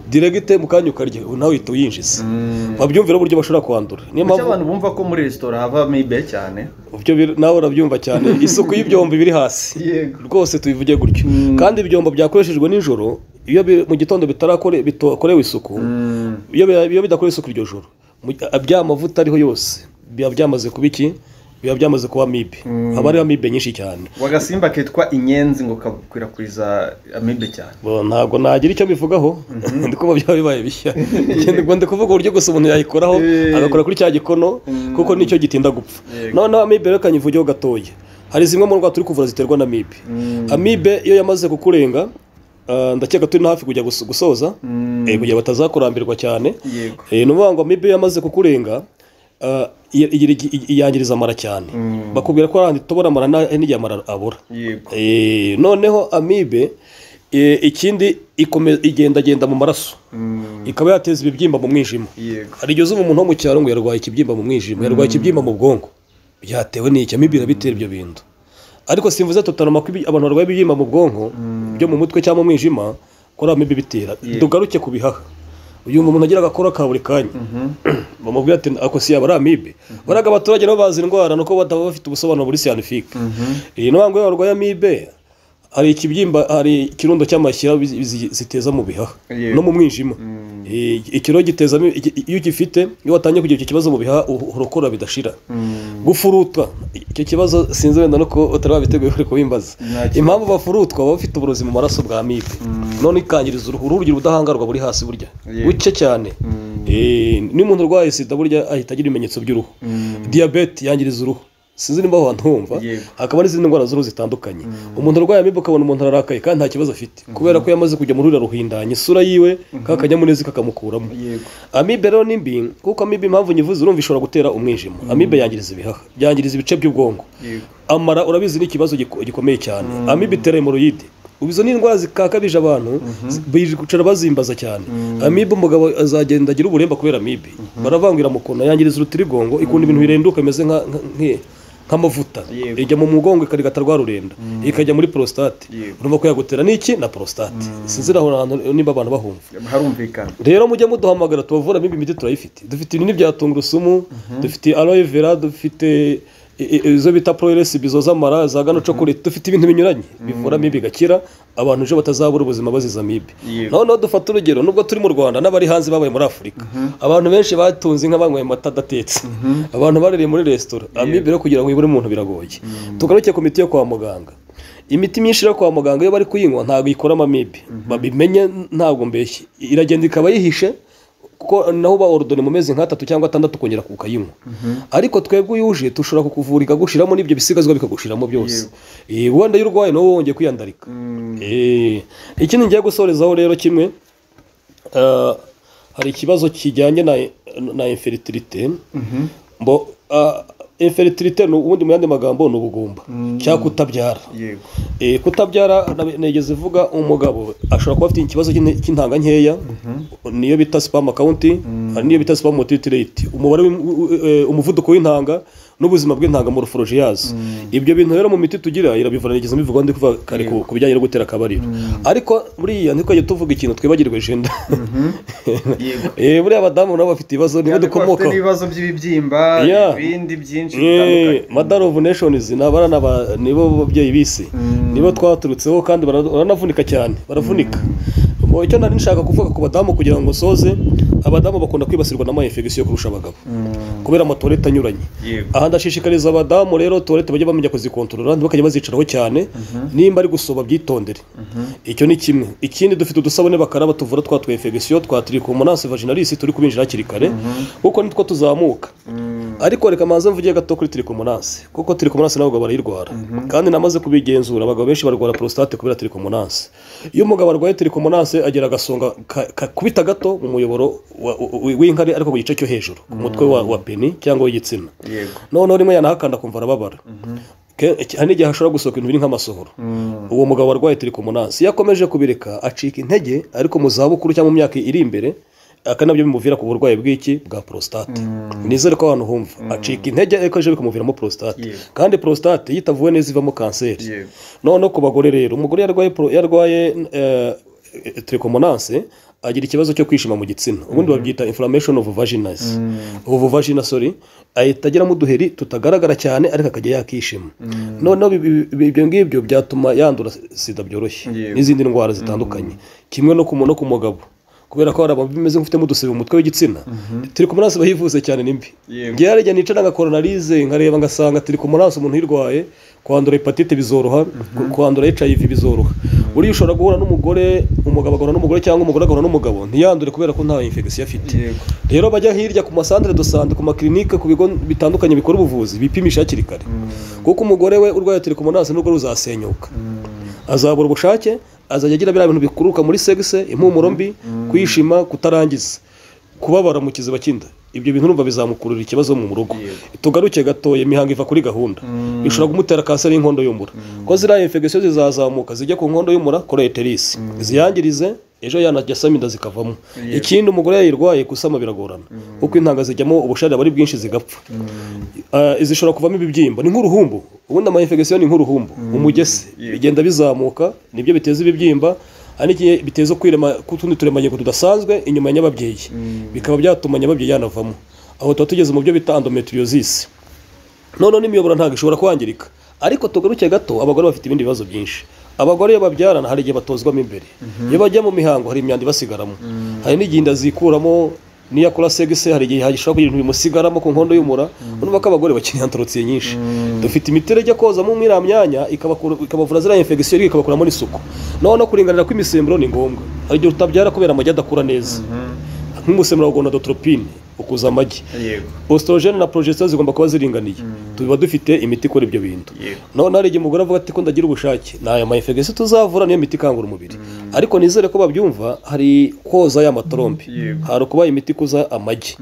diregite mu kanya ukarya ubu nawe uhita uyinjiza Mm. babyumvira uburyo bashobora kwandura niyo Kuki mpamvu abantu bumva ko muri resitora hava amibe cyane ibyo bir- nawe urabyumva cyane isuku y'ibyombo biri hasi Yego. rwose tubivuge gutyo kandi ibyombo byakoreshejwe nijoro iyo bi- mu gitondo bitarakore bitakorewe isuku iyo bi- iyo bidakorewe isuku iryo joro mu- bya mavuta ariho yose biba byamaze kuba iki biba byamaze kuba amibe haba hariho amibe nyinshi cyane wagasimba kitwa inyenzi ngo kakwirakwiza amibe cyane Bo, ntabwo nagira icyo bivugaho ndi kuba byaba bibaye bishya Ikindi ngo ndi kuvuga uburyo gusa umuntu yayikoraho Eh. agakora kuri cya gikono kuko nicyo gitinda gupfa Yego. noneho amibe rero kanyivugeho gatoya hari zimwe mu ndwara turi kuvura ziterwa na amibe amibe iyo yamaze kukurenga ah, ndakeka turi no hafi kujya guso- gusoza eh, kugira batazakurambirwa cyane Yego. Eh, ni ukuvuga ngo amibe iyo yamaze kukurenga ah, iy- iy- iy- iyangiriza amara cyane bakubwira ko hari ahantu tubona amara nta- n'igihe amara abura yego Eh, noneho amibe eh, ikindi ikome- igendagenda mu maraso ikaba yateza ibibyimba mu mwijima yego hari igihe uzuba umuntu wo mu cyaro ngo yarwaye ikibyimba mu mwijima yarwaye ikibyimba mu bwonko byatewe n'iki amibe irabitera ibyo bintu ariko simvuze tutarama ko ibi- abantu barwaye ibibyimba mu bwonko byo mu mutwe cyangwa mu mwijima kora amibe bitera dugaruke ku bihaha uyu umuntu agira agakora ka buri kanya bamubwira ati ako si yaba ari amibe baraga abaturage nabo bazi indwara nuko bataba bafite ubusobanuro buri siyanifike iyi ntabwo iyo barwaye amibe hari ikibyimba hari ikirundo cy'amashyira bizi- bizi- ziteza mu bihaha Yego. no mu mwijima Eh, ikiro gitezamo iki- iyo ugifite iyo watangiye kugira icyo kibazo mu bihaha u- urokora bidashira gufurutwa icyo kibazo sinzi wenda nuko utari wabiteguye uri kubimbaza Nta kibazo. impamvu bafurutwa baba bafite uburozi mu maraso bwa amibe none ikangiriza uruhu uruhu rugira ubudahangarwa buri hasi burya Yego. buke cyane Eh, niyo umuntu urwaye sida burya ahita agira ibimenyetso by'uruhu diyabete yangiriza uruhu sinzi niba aho hantu humva Yego. hakaba n'izindi ndwara z'uruhu zitandukanye umuntu arwaye amibe ukabona umuntu ararakaye kandi nta kibazo afite kubera ko yamaze kujya muri ruriya ruhindanya isura yiwe ka kanyamuneza kakamukuramo yego amibe rero ni mbi kuko amibe impamvu nyivuze urumva ishobora gutera umwijima amibe yangiriza ibihaha yangiriza ibice by'ubwonko yego amara urabizi ni ikibazo giko- gikomeye cyane amibe itera hemoroyide ubu izo ni indwara zikakabije abantu bicara bazimbaza cyane amibe umugabo azagenda agira uburemba kubera amibe baravangira mu kona yangiriza urutirigongo ikunda ibintu birenduka bimeze nka nka- nki- nk'amavuta Yego. ijya mu mugongo ikarigata rwa rurenda ikajya muri prostate Yego. urumva ko yagutera n'iki na prostate sinzi aho hantu nimba abantu bahumva harumvikana rero mujye muduhamagara tubavura n'imbi miti turayifite dufite ibinini bya tungurusumu dufite aloe vera dufite i- i- izo bita proeresi bizo z'amara za gano cokorete dufite ibintu binyuranye bivura amibe igakira abantu ejo batazabura ubuzima bazize amibe Yego. noneho dufate urugero nubwo turi mu rwanda n'abari hanze babaye muri afurika abantu benshi batunze inka banyweye amata adatetse abantu baririye muri resitora amibe rero kugira ngo ibure umuntu biragoye tugaruke ku miti yo kwa muganga imiti myinshi yo kwa muganga iyo bari kuyinywa ntabwo ikoramo amibe babimenye ntabwo mbeshye iragenda ikaba yihishe kuko naho uba orudone mu mezi nk'atatu cyangwa atandatu ukongera ukayinywa ariko twebwe iyo uje dushobora kukuvura ikagushiramo n'ibyo bisigazwa bikagushiramo byose Eh, wenda iyo urwaye nawe wongeye kwiyandarika Eh, ikindi ngiye gusorezaho rero kimwe eh, hari ikibazo kijyanye na, na inferitirite mbo ah, inferitirite ni ubundi mu yandi magambo ni ubugumba cyangwa kutabyara yego Eh, kutabyara na- nigeze vuga umugabo ashobora kuba afite ikibazo cy'in- cy'intanga nkeya niyo bita spam account hari niyo bita spam motility rate umubare w'im- u- u- eh, umuvuduko w'intanga n'ubuzima bw'intanga mu ruforoji yazo ibyo bintu rero mu miti tugira irabivura nigeze mbivuga ndi kuva kare ku ku bijyanye no gutera akabariro ariko buriya ntitwajye tuvuga ikintu twibagirwe jenda yego Eh, buriya abadamu nabo bafite ibibazo nibo cyane ko bafite dukomokaho n'ibibazo by'ibibyimba Yeah. ibindi byinshi Eh, bitandukanye Mother of Nations ni abana ba nibo babyeyi bisi nibo twaturutseho kandi bara- baranavunika cyane baravunika Mu icyo nari nshaka kuvuga ku badamu kugira ngo nsoze abadamu bakunda kwibasirwa n'ama infection kurusha abagabo kubera amatorete anyuranye yego aha ndashishikariza abadamu rero tuwarete bajya bamenya kuzikontorora ntibakajya bazicaraho cyane nimba ari gusoba byitondere icyo ni kimwe ikindi dufite udusabune bakaraba tuvura twa twefegisiyo twa tirikomonasi vaginalis turi kubinjira hakiri kare kuko nitwo tuzamuka ariko reka manze mvuge gato kuri tirikomonasi kuko tirikomonasi n'abagabo barayirwara kandi namaze kubigenzura abagabo benshi barwara prostate kubera tirikomonasi iyo umugabo arwaye tirikomonasi agira agasonga ka- kakubita gato mu muyoboro wa- wa- w'inkari ariko ku gice cyo hejuru ku mutwe wa wa peni cyangwa w'igitsina yego noneho rimwe yanahakanda akumva arababara Ke- hari n'igihe hashobora gusohoka ibintu biri nk'amasohoro uwo mugabo warwaye tirikomonasi iyo akomeje kubireka acika intege ariko mu zabukuru cyangwa mu myaka iri imbere aka nabyo bimuvira ku burwayi bw'iki bwa prostate nizere ko abantu humva acika intege ariko ejo bikamuviramo prostate Yego. kandi prostate iyo itavuwe neza ivamo kanseri Yego. noneho ku bagore rero umugore yarwaye pro- yarwaye eh, eh, trichomonase agira ikibazo cyo kwishima mu gitsina ubundi babyita inflammation of vaginas ubu vagina sorry ahita agiramo uduheri tutagaragara cyane ariko akajya yakishima noneho bi- bi- bi- ibyo ngibyo byatuma yandura sida byoroshye Yego. n'izindi ndwara zitandukanye kimwe no ku mu- no ku mugabo kubera ko hari abantu bimeze nk'ufitemo udusebe mu mutwe w'igitsina turi ku munasi bahivuze cyane nimbi Yego. njyewe hari igihe nicara ngakoronarize nkareba ngasanga turi ku munasi umuntu uyirwaye kwandura hepatite bizoroha ku- kwandura hiv bizoroha buriya ushobora guhura n'umugore umugabo agahura n'umugore cyangwa umugore agahura n'umugabo ntiyandure kubera ko nta infection afite yego rero bajya hirya ku masantire do sante ku makirinike ku bigo bitandukanye bikora ubuvuzi bipimisha hakiri kare kuko umugore we urwaye tirikomonasi n'ubwo ruzasenyuka azabura ubushake azajya agira biriya bintu bikuruka muri segise impumuro mbi kwishima kutarangiza kubabara mu kiziba cy'inda ibyo bintu urumva bizamukurura ikibazo mu rugo tugaruke gatoya imihango iva kuri gahunda bishobora kumutera kanseri y'inkondo y'umura ko ziriya infection zizazamuka zijya ku nkondo y'umura koreterisi ziyangirize ejo yanajya asama inda zikavamo ikindi umugore yayirwaye gusama biragorana kuko intanga zijyamo ubushare aba ari bwinshi zigapfa Ah, zishobora kuvamo ibibyimba ni nk'uruhumbu ubundi ama infection ni nk'uruhumbu umugese bigenda bizamuka nibyo biteza ibibyimba hari n'igihe biteza kwirema k'utundi turemangingo tudasanzwe inyuma ya nyababyeyi bikaba byatuma nyababyeyi yanavamo aho tuba tugeze mu byo bita endometriosis noneho n'imiyoboro ntabwo ishobora kwangirika ariko tugaruke gato abagore bafite ibindi bibazo byinshi abagore iyo babyarana hari igihe batozwamo imbere iyo bajya mu mihango hari imyanda ibasigaramo hari n'igihe inda zikuramo n'iyo akora segise hari igihe hashobora kugira ibintu bimusigaramo ku nkondo y'umura urumva ko abagore bakeneye antorotsiye nyinshi dufite imiti rero ijya kozamo muri iriya myanya ikabakura- ikabavura ziriya infection ariko ikabakuramo n'isuku noneho kuringanira kw'imisemburo ni ngombwa hari igihe utabyara kubera amagi adakura neza nk'umusemburo wa gonadotropine ukuza amagi yego ostrogene na progesterone zigomba kuba ziringaniye tuba dufite imiti ikora ibyo bintu Yego. noneho hari igihe umugore avuga ati ko ndagira ubushake ni aya mayifegesi tuzavura niyo miti ikangura umubiri ariko nizere ko babyumva hari koza y'amatorombe Yego. hari ukuba imiti ikuza amagi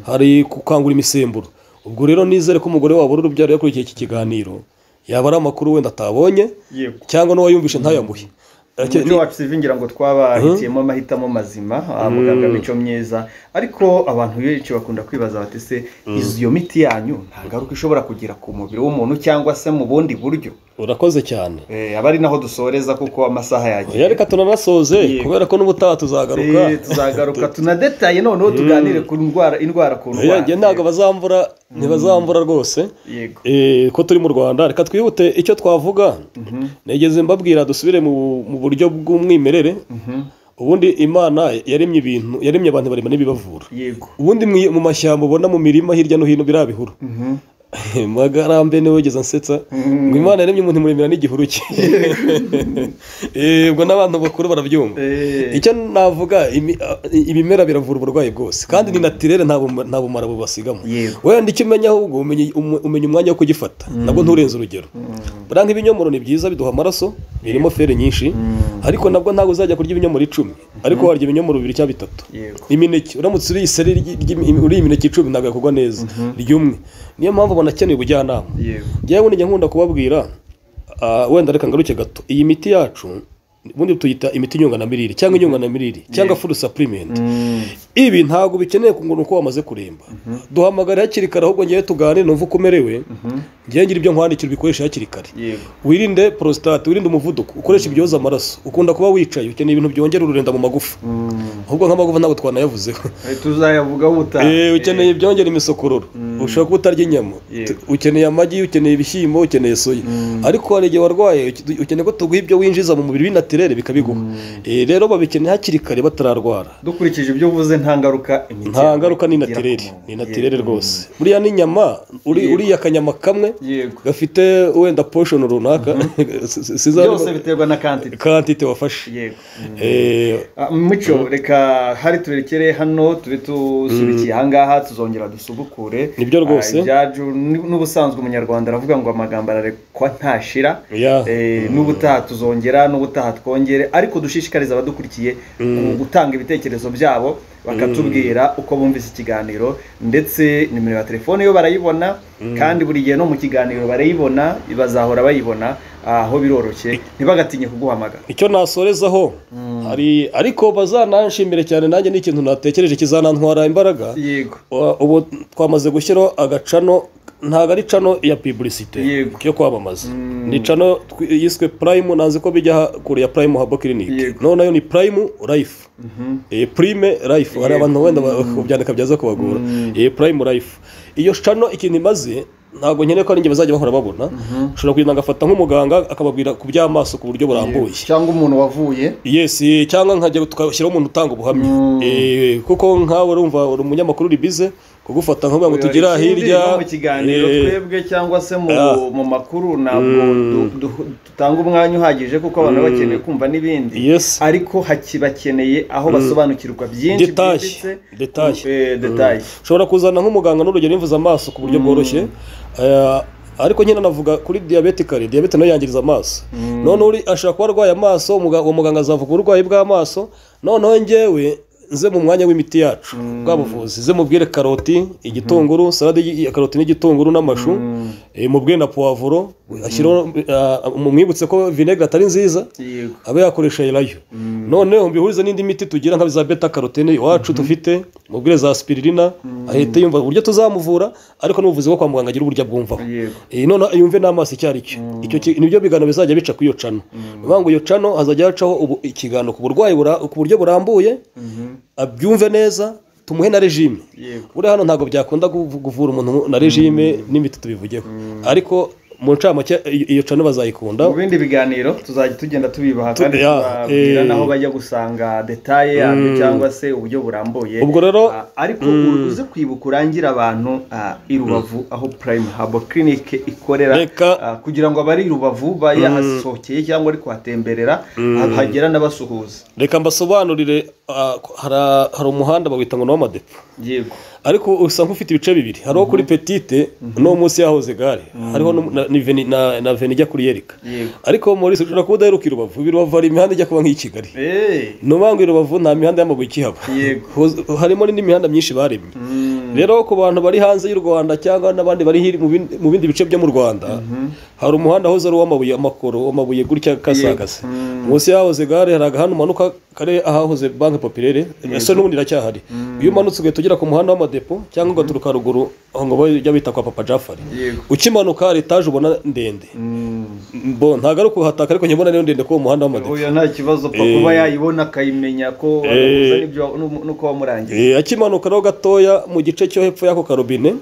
hari gukangura imisemburo ubwo rero nizere ko umugore wabura urubyaro yakurikiye iki kiganiro yaba ari amakuru wenda atabonye Yego. cyangwa n'uwayumvishe ntayamuhe umujyi wacu sivingira ngo twabahitiyemo amahitamo mazima ah, muganga mico myiza ariko abantu benshi bakunda kwibaza bati se iyo miti yanyu nta ngaruka ishobora kugira ku mubiri w'umuntu cyangwa se mu bundi buryo urakoze cyane Eh, aba ari naho dusoreza kuko amasaha yagiye oya reka tunanasoze Yego. kubera ko n'ubutaha tuzagaruka Eh, tuzagaruka tunadetaye noneho tuganire ku ndwara indwara ku Oya, njye ntabwo ndwara bazambura ntibazambura rwose yego Eh, ko turi mu rwanda reka twihute icyo twavuga nigeze mbabwira dusubire mu mu buryo bw'umwimerere Mhm. ubundi imana yaremye ibintu yaremye abantu barema n'ibibavura yego ubundi mwi- mu mashyamba ubona mu mirima hirya no hino biriya bihuru Mhm. magarambe niwe wigeze ansetsa ngo imana yaremye umuntu imuremera n'igihuru cye Eh, ubwo n'abantu bakuru barabyumva Eh, icyo navuga imi- ibimera biravura uburwayi bwose kandi ni natirere nta buma- nta bumara bubasigamo yego wenda icyo umenya ahubwo umenya umu- umenya umwanya wo kugifata nabwo nturenze urugero buriya nk'ibinyomoro ni byiza biduha amaraso birimo feri nyinshi ariko nabwo ntabwo uzajya kurya ibinyomoro icumi ariko warya ibinyomoro bibiri cyangwa bitatu yego imineke uramutse uriye iseri ry- ry'imi- uriye imineke icumi ntabwo yakugwa neza ryumwe niyo mpamvu banakeneye ubujyanama yego njyewe njya nkunda kubabwira ah, wenda reka ngaruke gato iyi miti yacu ubundi tuyita imiti inyunganamirire cyangwa inyunganamirire cyangwa fudu sapulimenti ibi ntabwo bikeneye kungura uko wamaze kuremba duhamagara hakiri kare ahubwo ngewe tuganire numva uko umerewe ngewe ngira ibyo nkwandikira ubikoreshe hakiri kare yego wirinde porositate wirinde umuvuduko ukoreshe ibyoza amaraso ukunda kuba wicaye ukeneye ibintu byongera ururenda mu magufa ahubwo nk'amagufa ntabwo twanayavuzeho Eh, tuzayavugaho ubutaha Eh, ukeneye ibyongera imisokororo ushobora kuba utarya inyama Yego. Tu- ukeneye amagi ukeneye ibishyimbo ukeneye soya ariko hari igihe warwaye uke- ukeneye ko tuguha ibyo winjiza mu mubiri binatirere bikabiguha Eh, rero babikeneye hakiri kare batararwara dukurikije ibyo uvuze nta ngaruka imiti nta yawe ngaruka ni igira ku natirere muntu. ni Yego. natirere rwose buriya n'inyama uri- Yego. uriya akanyama kamwe yego gafite wenda poshoni runaka Si- siza- byose biterwa na kantite kantite wafashe yego Mm. Eh, Ah, mucyo reka hari turekere hano tube tusubikiye ahangaha tuzongera dusubukure Nibyo rwose. Ah, ibyacu ni- n'ubusanzwe umunyarwanda aravuga ngo amagambo ararekwa ntashira ya Eh, n'ubutaha tuzongera n'ubutaha twongere ariko dushishikariza abadukurikiye gu- gutanga ibitekerezo byabo bakatubwira uko bumvise ikiganiro ndetse nimero ya telefone yo barayibona kandi buri gihe no mu kiganiro barayibona bazahora bayibona aho biroroshye ntibagatinye kuguhamagara icyo nasorezaho hari ariko bazananshimire cyane nanjye ni ikintu natekereje kizanantwara imbaraga yego Wa- ubu twamaze gushyiraho agacano ntabwo ari cano ya publicité Yego. yo kwamamaza ni cano twi- yiswe prime nanzi ko bijya ha- kure ya prime habo clinic Yego. none nayo ni prime life eh, prime life hari abantu wenda ba- kubyandika byaza kubagora eh, prime life iyo cano ikintu imaze ntabwo nkeneye ko ari njye bazajya bahora babona ushobora kugenda agafata nk'umuganga akababwira ku by'amaso ku buryo burambuye cyangwa umuntu wavuye yes eh, cyangwa nkajya tugashyiraho umuntu utanga ubuhamya Eh, kuko nkawe urumva uri umunyamakuru uri bize kugufata nk'ubu ngo tugire aha hirya no mu kiganiro eh, twebwe cyangwa se mu, Ah. mu makuru ntabwo du- du- dutanga umwanya uhagije kuko abantu baba bakeneye kumva n'ibindi Yes. ariko haki bakeneye aho basobanukirwa byinshi Detail. Detail. Eh, detail. ushobora kuzana nk'umuganga n'urugero imvuza amaso ku buryo bworoshye Eh, ariko nyine navuga kuri diyabete kare diyabete nayo yangiriza amaso none uri ashobora kuba arwaye amaso umuga- uwo muganga azavuga uburwayi bw'amaso noneho njyewe nze mu mwanya w'imiti yacu bwa buvuzi ze mubwire karoti igitunguru salade y- ya karoti n'igitunguru n'amashu eh, mubwire na puwavuro ashyireho eh, mumwibutse ko vinegere atari nziza Yego. abe yakoresha elayo noneho mbihurize n'indi miti tugira nka za beta karotene iwacu dufite mubwire za spiririna ahita yumva uburyo tuzamuvura ariko n'ubuvuzi bwo kwa muganga agira uburyo abwumvaho Yego. Eh, none yumve n'amaso icyo ari cyo icyo ki- nibyo biganiro bizajya bica kuri iyo cano Ni ukuvuga ngo iyo cano hazajya hacaho ubu- ikiganiro ku burwayi bura- ku buryo burambuye abyumve neza tumuhe na regime Yego. buriya hano ntabwo byakunda kuvu- kuvura umuntu na regime n'imiti tubivugeho ariko mu ncamake iyo- iyo cano bazayikunda mu bindi biganiro tuzajya tugenda tubibaha kandi ya, tubabwira eh. n'aho bajya gusanga detaye yabyo cyangwa se uburyo burambuye Ubwo rero, Ah, ariko uze kwibuka urangire abantu ah, i rubavu aho prime habo clinic ikorera Reka- ah, kugira ngo abari i rubavu bayahasohokeye cyangwa ari kuhatemberera ha- hagera n'abasuhuza reka mbasobanurire ah, ko- hara- hari umuhanda bawita ngo ni uw'amadepo yego ariko usa nk'ufite ibice bibiri hariho kuri petite no munsi yahoze gare hariho no- na- ni veni- na na veni ijya kuri yerika Yego. ariko muri ushobora kuba udaheruka i rubavu i rubavu hari imihanda ijya kuba nk'iyi kigali Eh, ni ukuvuga ngo i rubavu nta mihanda y'amabuye ikihaba Yego. Huz- harimo n'indi mihanda myinshi baremye rero ku bantu bari hanze y'u rwanda cyangwa n'abandi bari hiri- mu bin- mu bindi bice byo mu rwanda hari umuhanda wahoze ari uw'amabuye amakoro amabuye gutya akasagase munsi yahoze gare hari agahanda umanuka kari ahahoze banki popirere ese n'ubundi iracyahari iyo umanutse ugahita ugera ku muhanda w'amadepo cyangwa ugaturuka haruguru aho ngo bajya bita kwa papa jafari Yego. ukimanuka hari etaje ubona ndende bo ntabwo ari ukuhataka ariko nyabona niyo ndende ko uwo muhanda w'amadepo uyu nta kibazo pa Eh. kuba yayibona akayimenya ko adahuza n'ibyo- n'u- n'uko wamurangiye Eh, akimanuka rero gatoya mu gice cyo hepfo y'ako karobine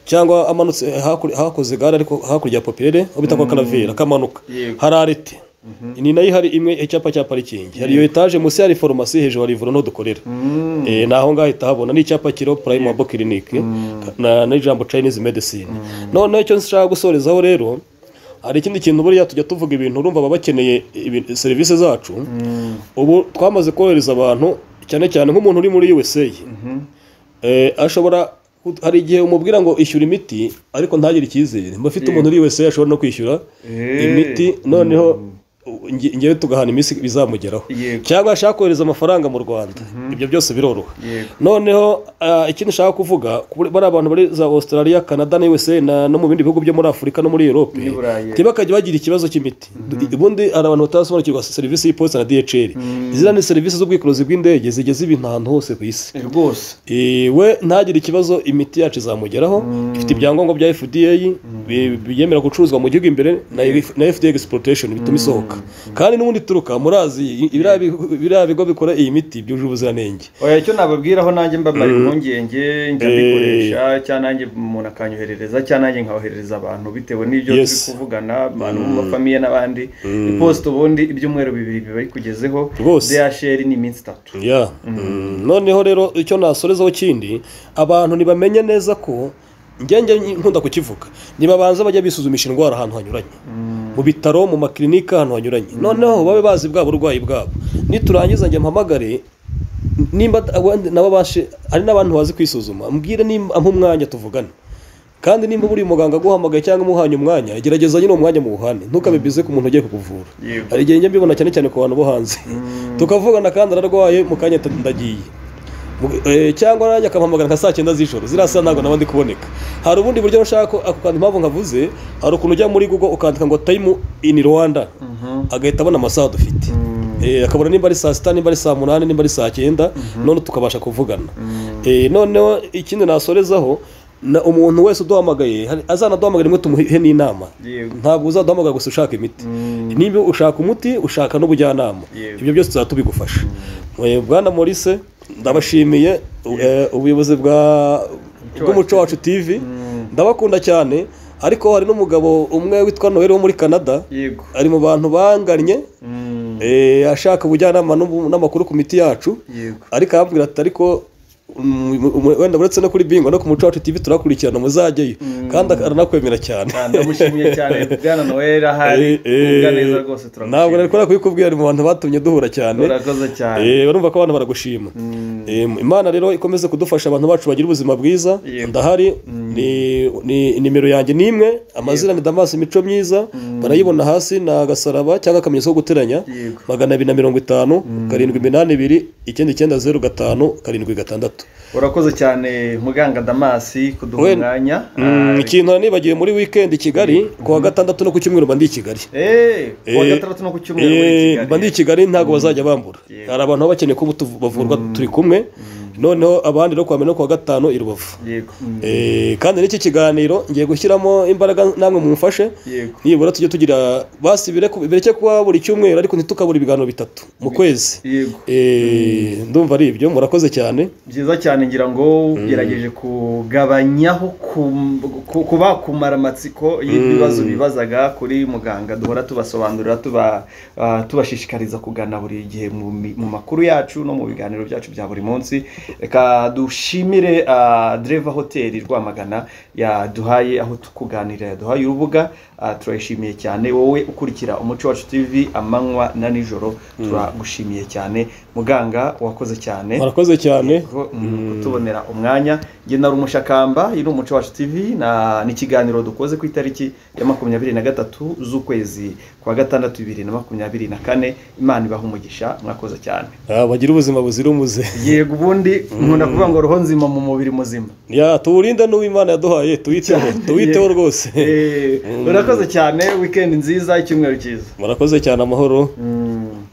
cyangwa amanutse hakuri- hakoze gare ariko hakurya ya popirere aho bita kwa karavera akamanuka Yego. hari arete ni nayo ihari imwe icyapa cya parikingi hari iyo etaje munsi hari farumasi hejuru hari ivuriro dukorera ni aho ngaho hita habona ni icyapa kiriho purayimu abo kirinike na n'ijambo chinese medicine noneho icyo nshaka gusorezaho rero hari ikindi kintu buriya tujya tuvuga ibintu urumva baba bakeneye ibintu- serivisi zacu ubu twamaze korohereza abantu cyane cyane nk'umuntu uri muri USA eh, ashobora kut- hari igihe umubwira ngo ishyura imiti ariko ntagire icyizere mba afite umuntu uri USA ashobora no kwishyura Eh. imiti noneho nge- ngewe tugahana iminsi bizamugeraho Yego. cyangwa ashaka kohereza amafaranga mu Rwanda ibyo byose biroroha Yego. noneho ah, ikindi nshaka kuvuga kuri- bariya bantu bari za Australia Canada na USA na- no mu bindi bihugu byo muri Afurika no muri Europe N'i Burayi. Tiba- bakajya bagira ikibazo cy'imiti ubundi hari abantu batarasobanukirwa serivisi y'iposita na DHL izina ni serivisi z'ubwikorezi bw'indege zigeza ibintu ahantu hose ku isi rwose Eh, we ntagire ikibazo imiti yacu izamugeraho ifite ibyangombwa bya FDA bi- byemera gucuruzwa mu gihugu imbere na na FDA exportation bituma isohoka kandi n'ubundi ituruka muri Aziya i- biriya bi- biriya bigo bikora iyi miti byujuje ubuziranenge oya icyo nababwiraho nanjye mbabara impungenge njya mbikoresha cyangwa nanjye umuntu akanyoherereza cyangwa nanjye nkahoherereza abantu bitewe n'ibyo Yes. turi kuvugana abantu mu mafamiye n'abandi iposita ubundi ibyumweru bibiri biba bikugezeho Rwose. DHL ni iminsi itatu ya noneho rero icyo nasorezaho kindi abantu ntibamenya neza ko njye njye nkunda kukivuga ntibabanza bajya bisuzumisha indwara ahantu hanyuranye mu bitaro mu makilinika ahantu hanyuranye noneho babe bazi bwa burwayi bwabo niturangiza njye mpamagare nimba abandi- nabo bashe hari n'abantu bazi kwisuzuma mbwire nimba ampa umwanya tuvugane kandi nimba buri muganga aguhamagaye cyangwa umuhanye umwanya gerageza nyine uwo mwanya mu buhane ntukabibize ku muntu ugiye kukuvura Yego. hari igihe njya mbibona cyane cyane ku bantu bo hanze tukavugana kandi ararwaye mu kanya ati ndagiye Mu- eh, cyangwa nanjye akampamagara nka saa cyenda z'ijoro ziriya saa ntabwo naba ndi kuboneka hari ubundi buryo ushaka ko- ako kantu impamvu nkavuze hari ukuntu ujya muri google ukandika ngo time in rwanda agahita abona amasaha dufite Eh, akabona nimba ari saa sita nimba ari saa munani nimba ari saa cyenda none tukabasha kuvugana Eh, noneho ikindi nasorezaho na umuntu wese uduhamagaye hari- azanaduhamagara rimwe tumuhe n'inama Yego. ntabwo uzaduhamagara gusa ushaka imiti niba ushaka umuti ushaka n'ubujyanama Yego. ibyo byose tuzaba tubigufasha Eh, bwana morise ndabashimiye eh, ubuyobozi bwa bw'umuco wacu tv ndabakunda cyane ariko hari n'umugabo umwe witwa noel wo muri canada yego ari mu bantu banganye eh, ashaka ubujyanama n'ubu- n'amakuru ku miti yacu yego ariko arambwira ati ariko mm, mm, wenda uretse no kuri bingo no ku muco wacu tv turakurikirana muzajyeyo kandi aranakwemera cyane Ah, ndamushimiye cyane bwana noel ahari Eh, eh, kuvuga neza rwose ntabwo turamushimiye nari kubona kubikubwira ari mu bantu batumye duhura cyane urakoze cyane Eh, urumva ko abantu baragushima Eh, imana rero ikomeze kudufasha abantu bacu bagira ubuzima bwiza Yego. ndahari ni- ni nimero yanjye ni imwe amazina ni damasi imico myiza barayibona hasi ni agasaraba cyangwa akamenyetso ko guteranya Yego. magana abiri na mirongo itanu karindwi iminani ibiri icyenda icyenda zeru gatanu karindwi gatandatu urakoze cyane muganga damasi kuduha We- umwanya Mm, ikintu nibagiwe muri weekend i kigali ku wa gatandatu no ku cyumweru mba ndi i kigali eee kuwa Eh, gatandatu no ku cyumweru muri eh, Kigali. mba ndi i kigali ntabwo bazajya bambura Yego. hari abantu baba bakeneye ko tuv- bavurwa turi kumwe noneho abandi no kuwa mbere no kuwa gatanu i rubavu yego Eh, kandi n'iki kiganiro ngiye gushyiramo imbaraga namwe mumfashe yego nibura tujye tugira basi bireke bireke kuba buri cyumweru ariko ntitukabura ibiganiro bitatu mu kwezi yego Eh, ndumva ari ibyo murakoze cyane byiza cyane ngira ngo ugerageje kugabanyaho ku- ku- kuba kumara amatsiko y'ibibazo bibazaga kuri muganga duhora tubasonbanurira tuba ah, tubashishikariza kugana buri gihe mu mi- mu makuru yacu no mu biganiro byacu bya buri munsi reka dushimire ah, Dreva hoteli rwamagana yaduhaye aho tukuganirira yaduhaye urubuga ah, turayishimiye cyane wowe ukurikira umuco wacu tv amanywa na nijoro turagushimiye cyane muganga wakoze cyane murakoze cyane Ko- kutubonera umwanya njye nari umushakamba iyi ni umuco wacu tv na n'ikiganiro dukoze ku itariki ya makumyabiri na gatatu z'ukwezi kwa gatandatu bibiri na makumyabiri na kane imana ibaha umugisha mwakoze cyane Ah, bagire ubuzima buzira umuze yego ubundi nkunda kuvuga ngo roho nzima mu mubiri muzima ya tuwurinda n'uwimana yaduhaye tuwiteho tuwiteho rwose Eh, urakoze cyane wikendi nziza icyumweru cyiza murakoze cyane amahoro Mm.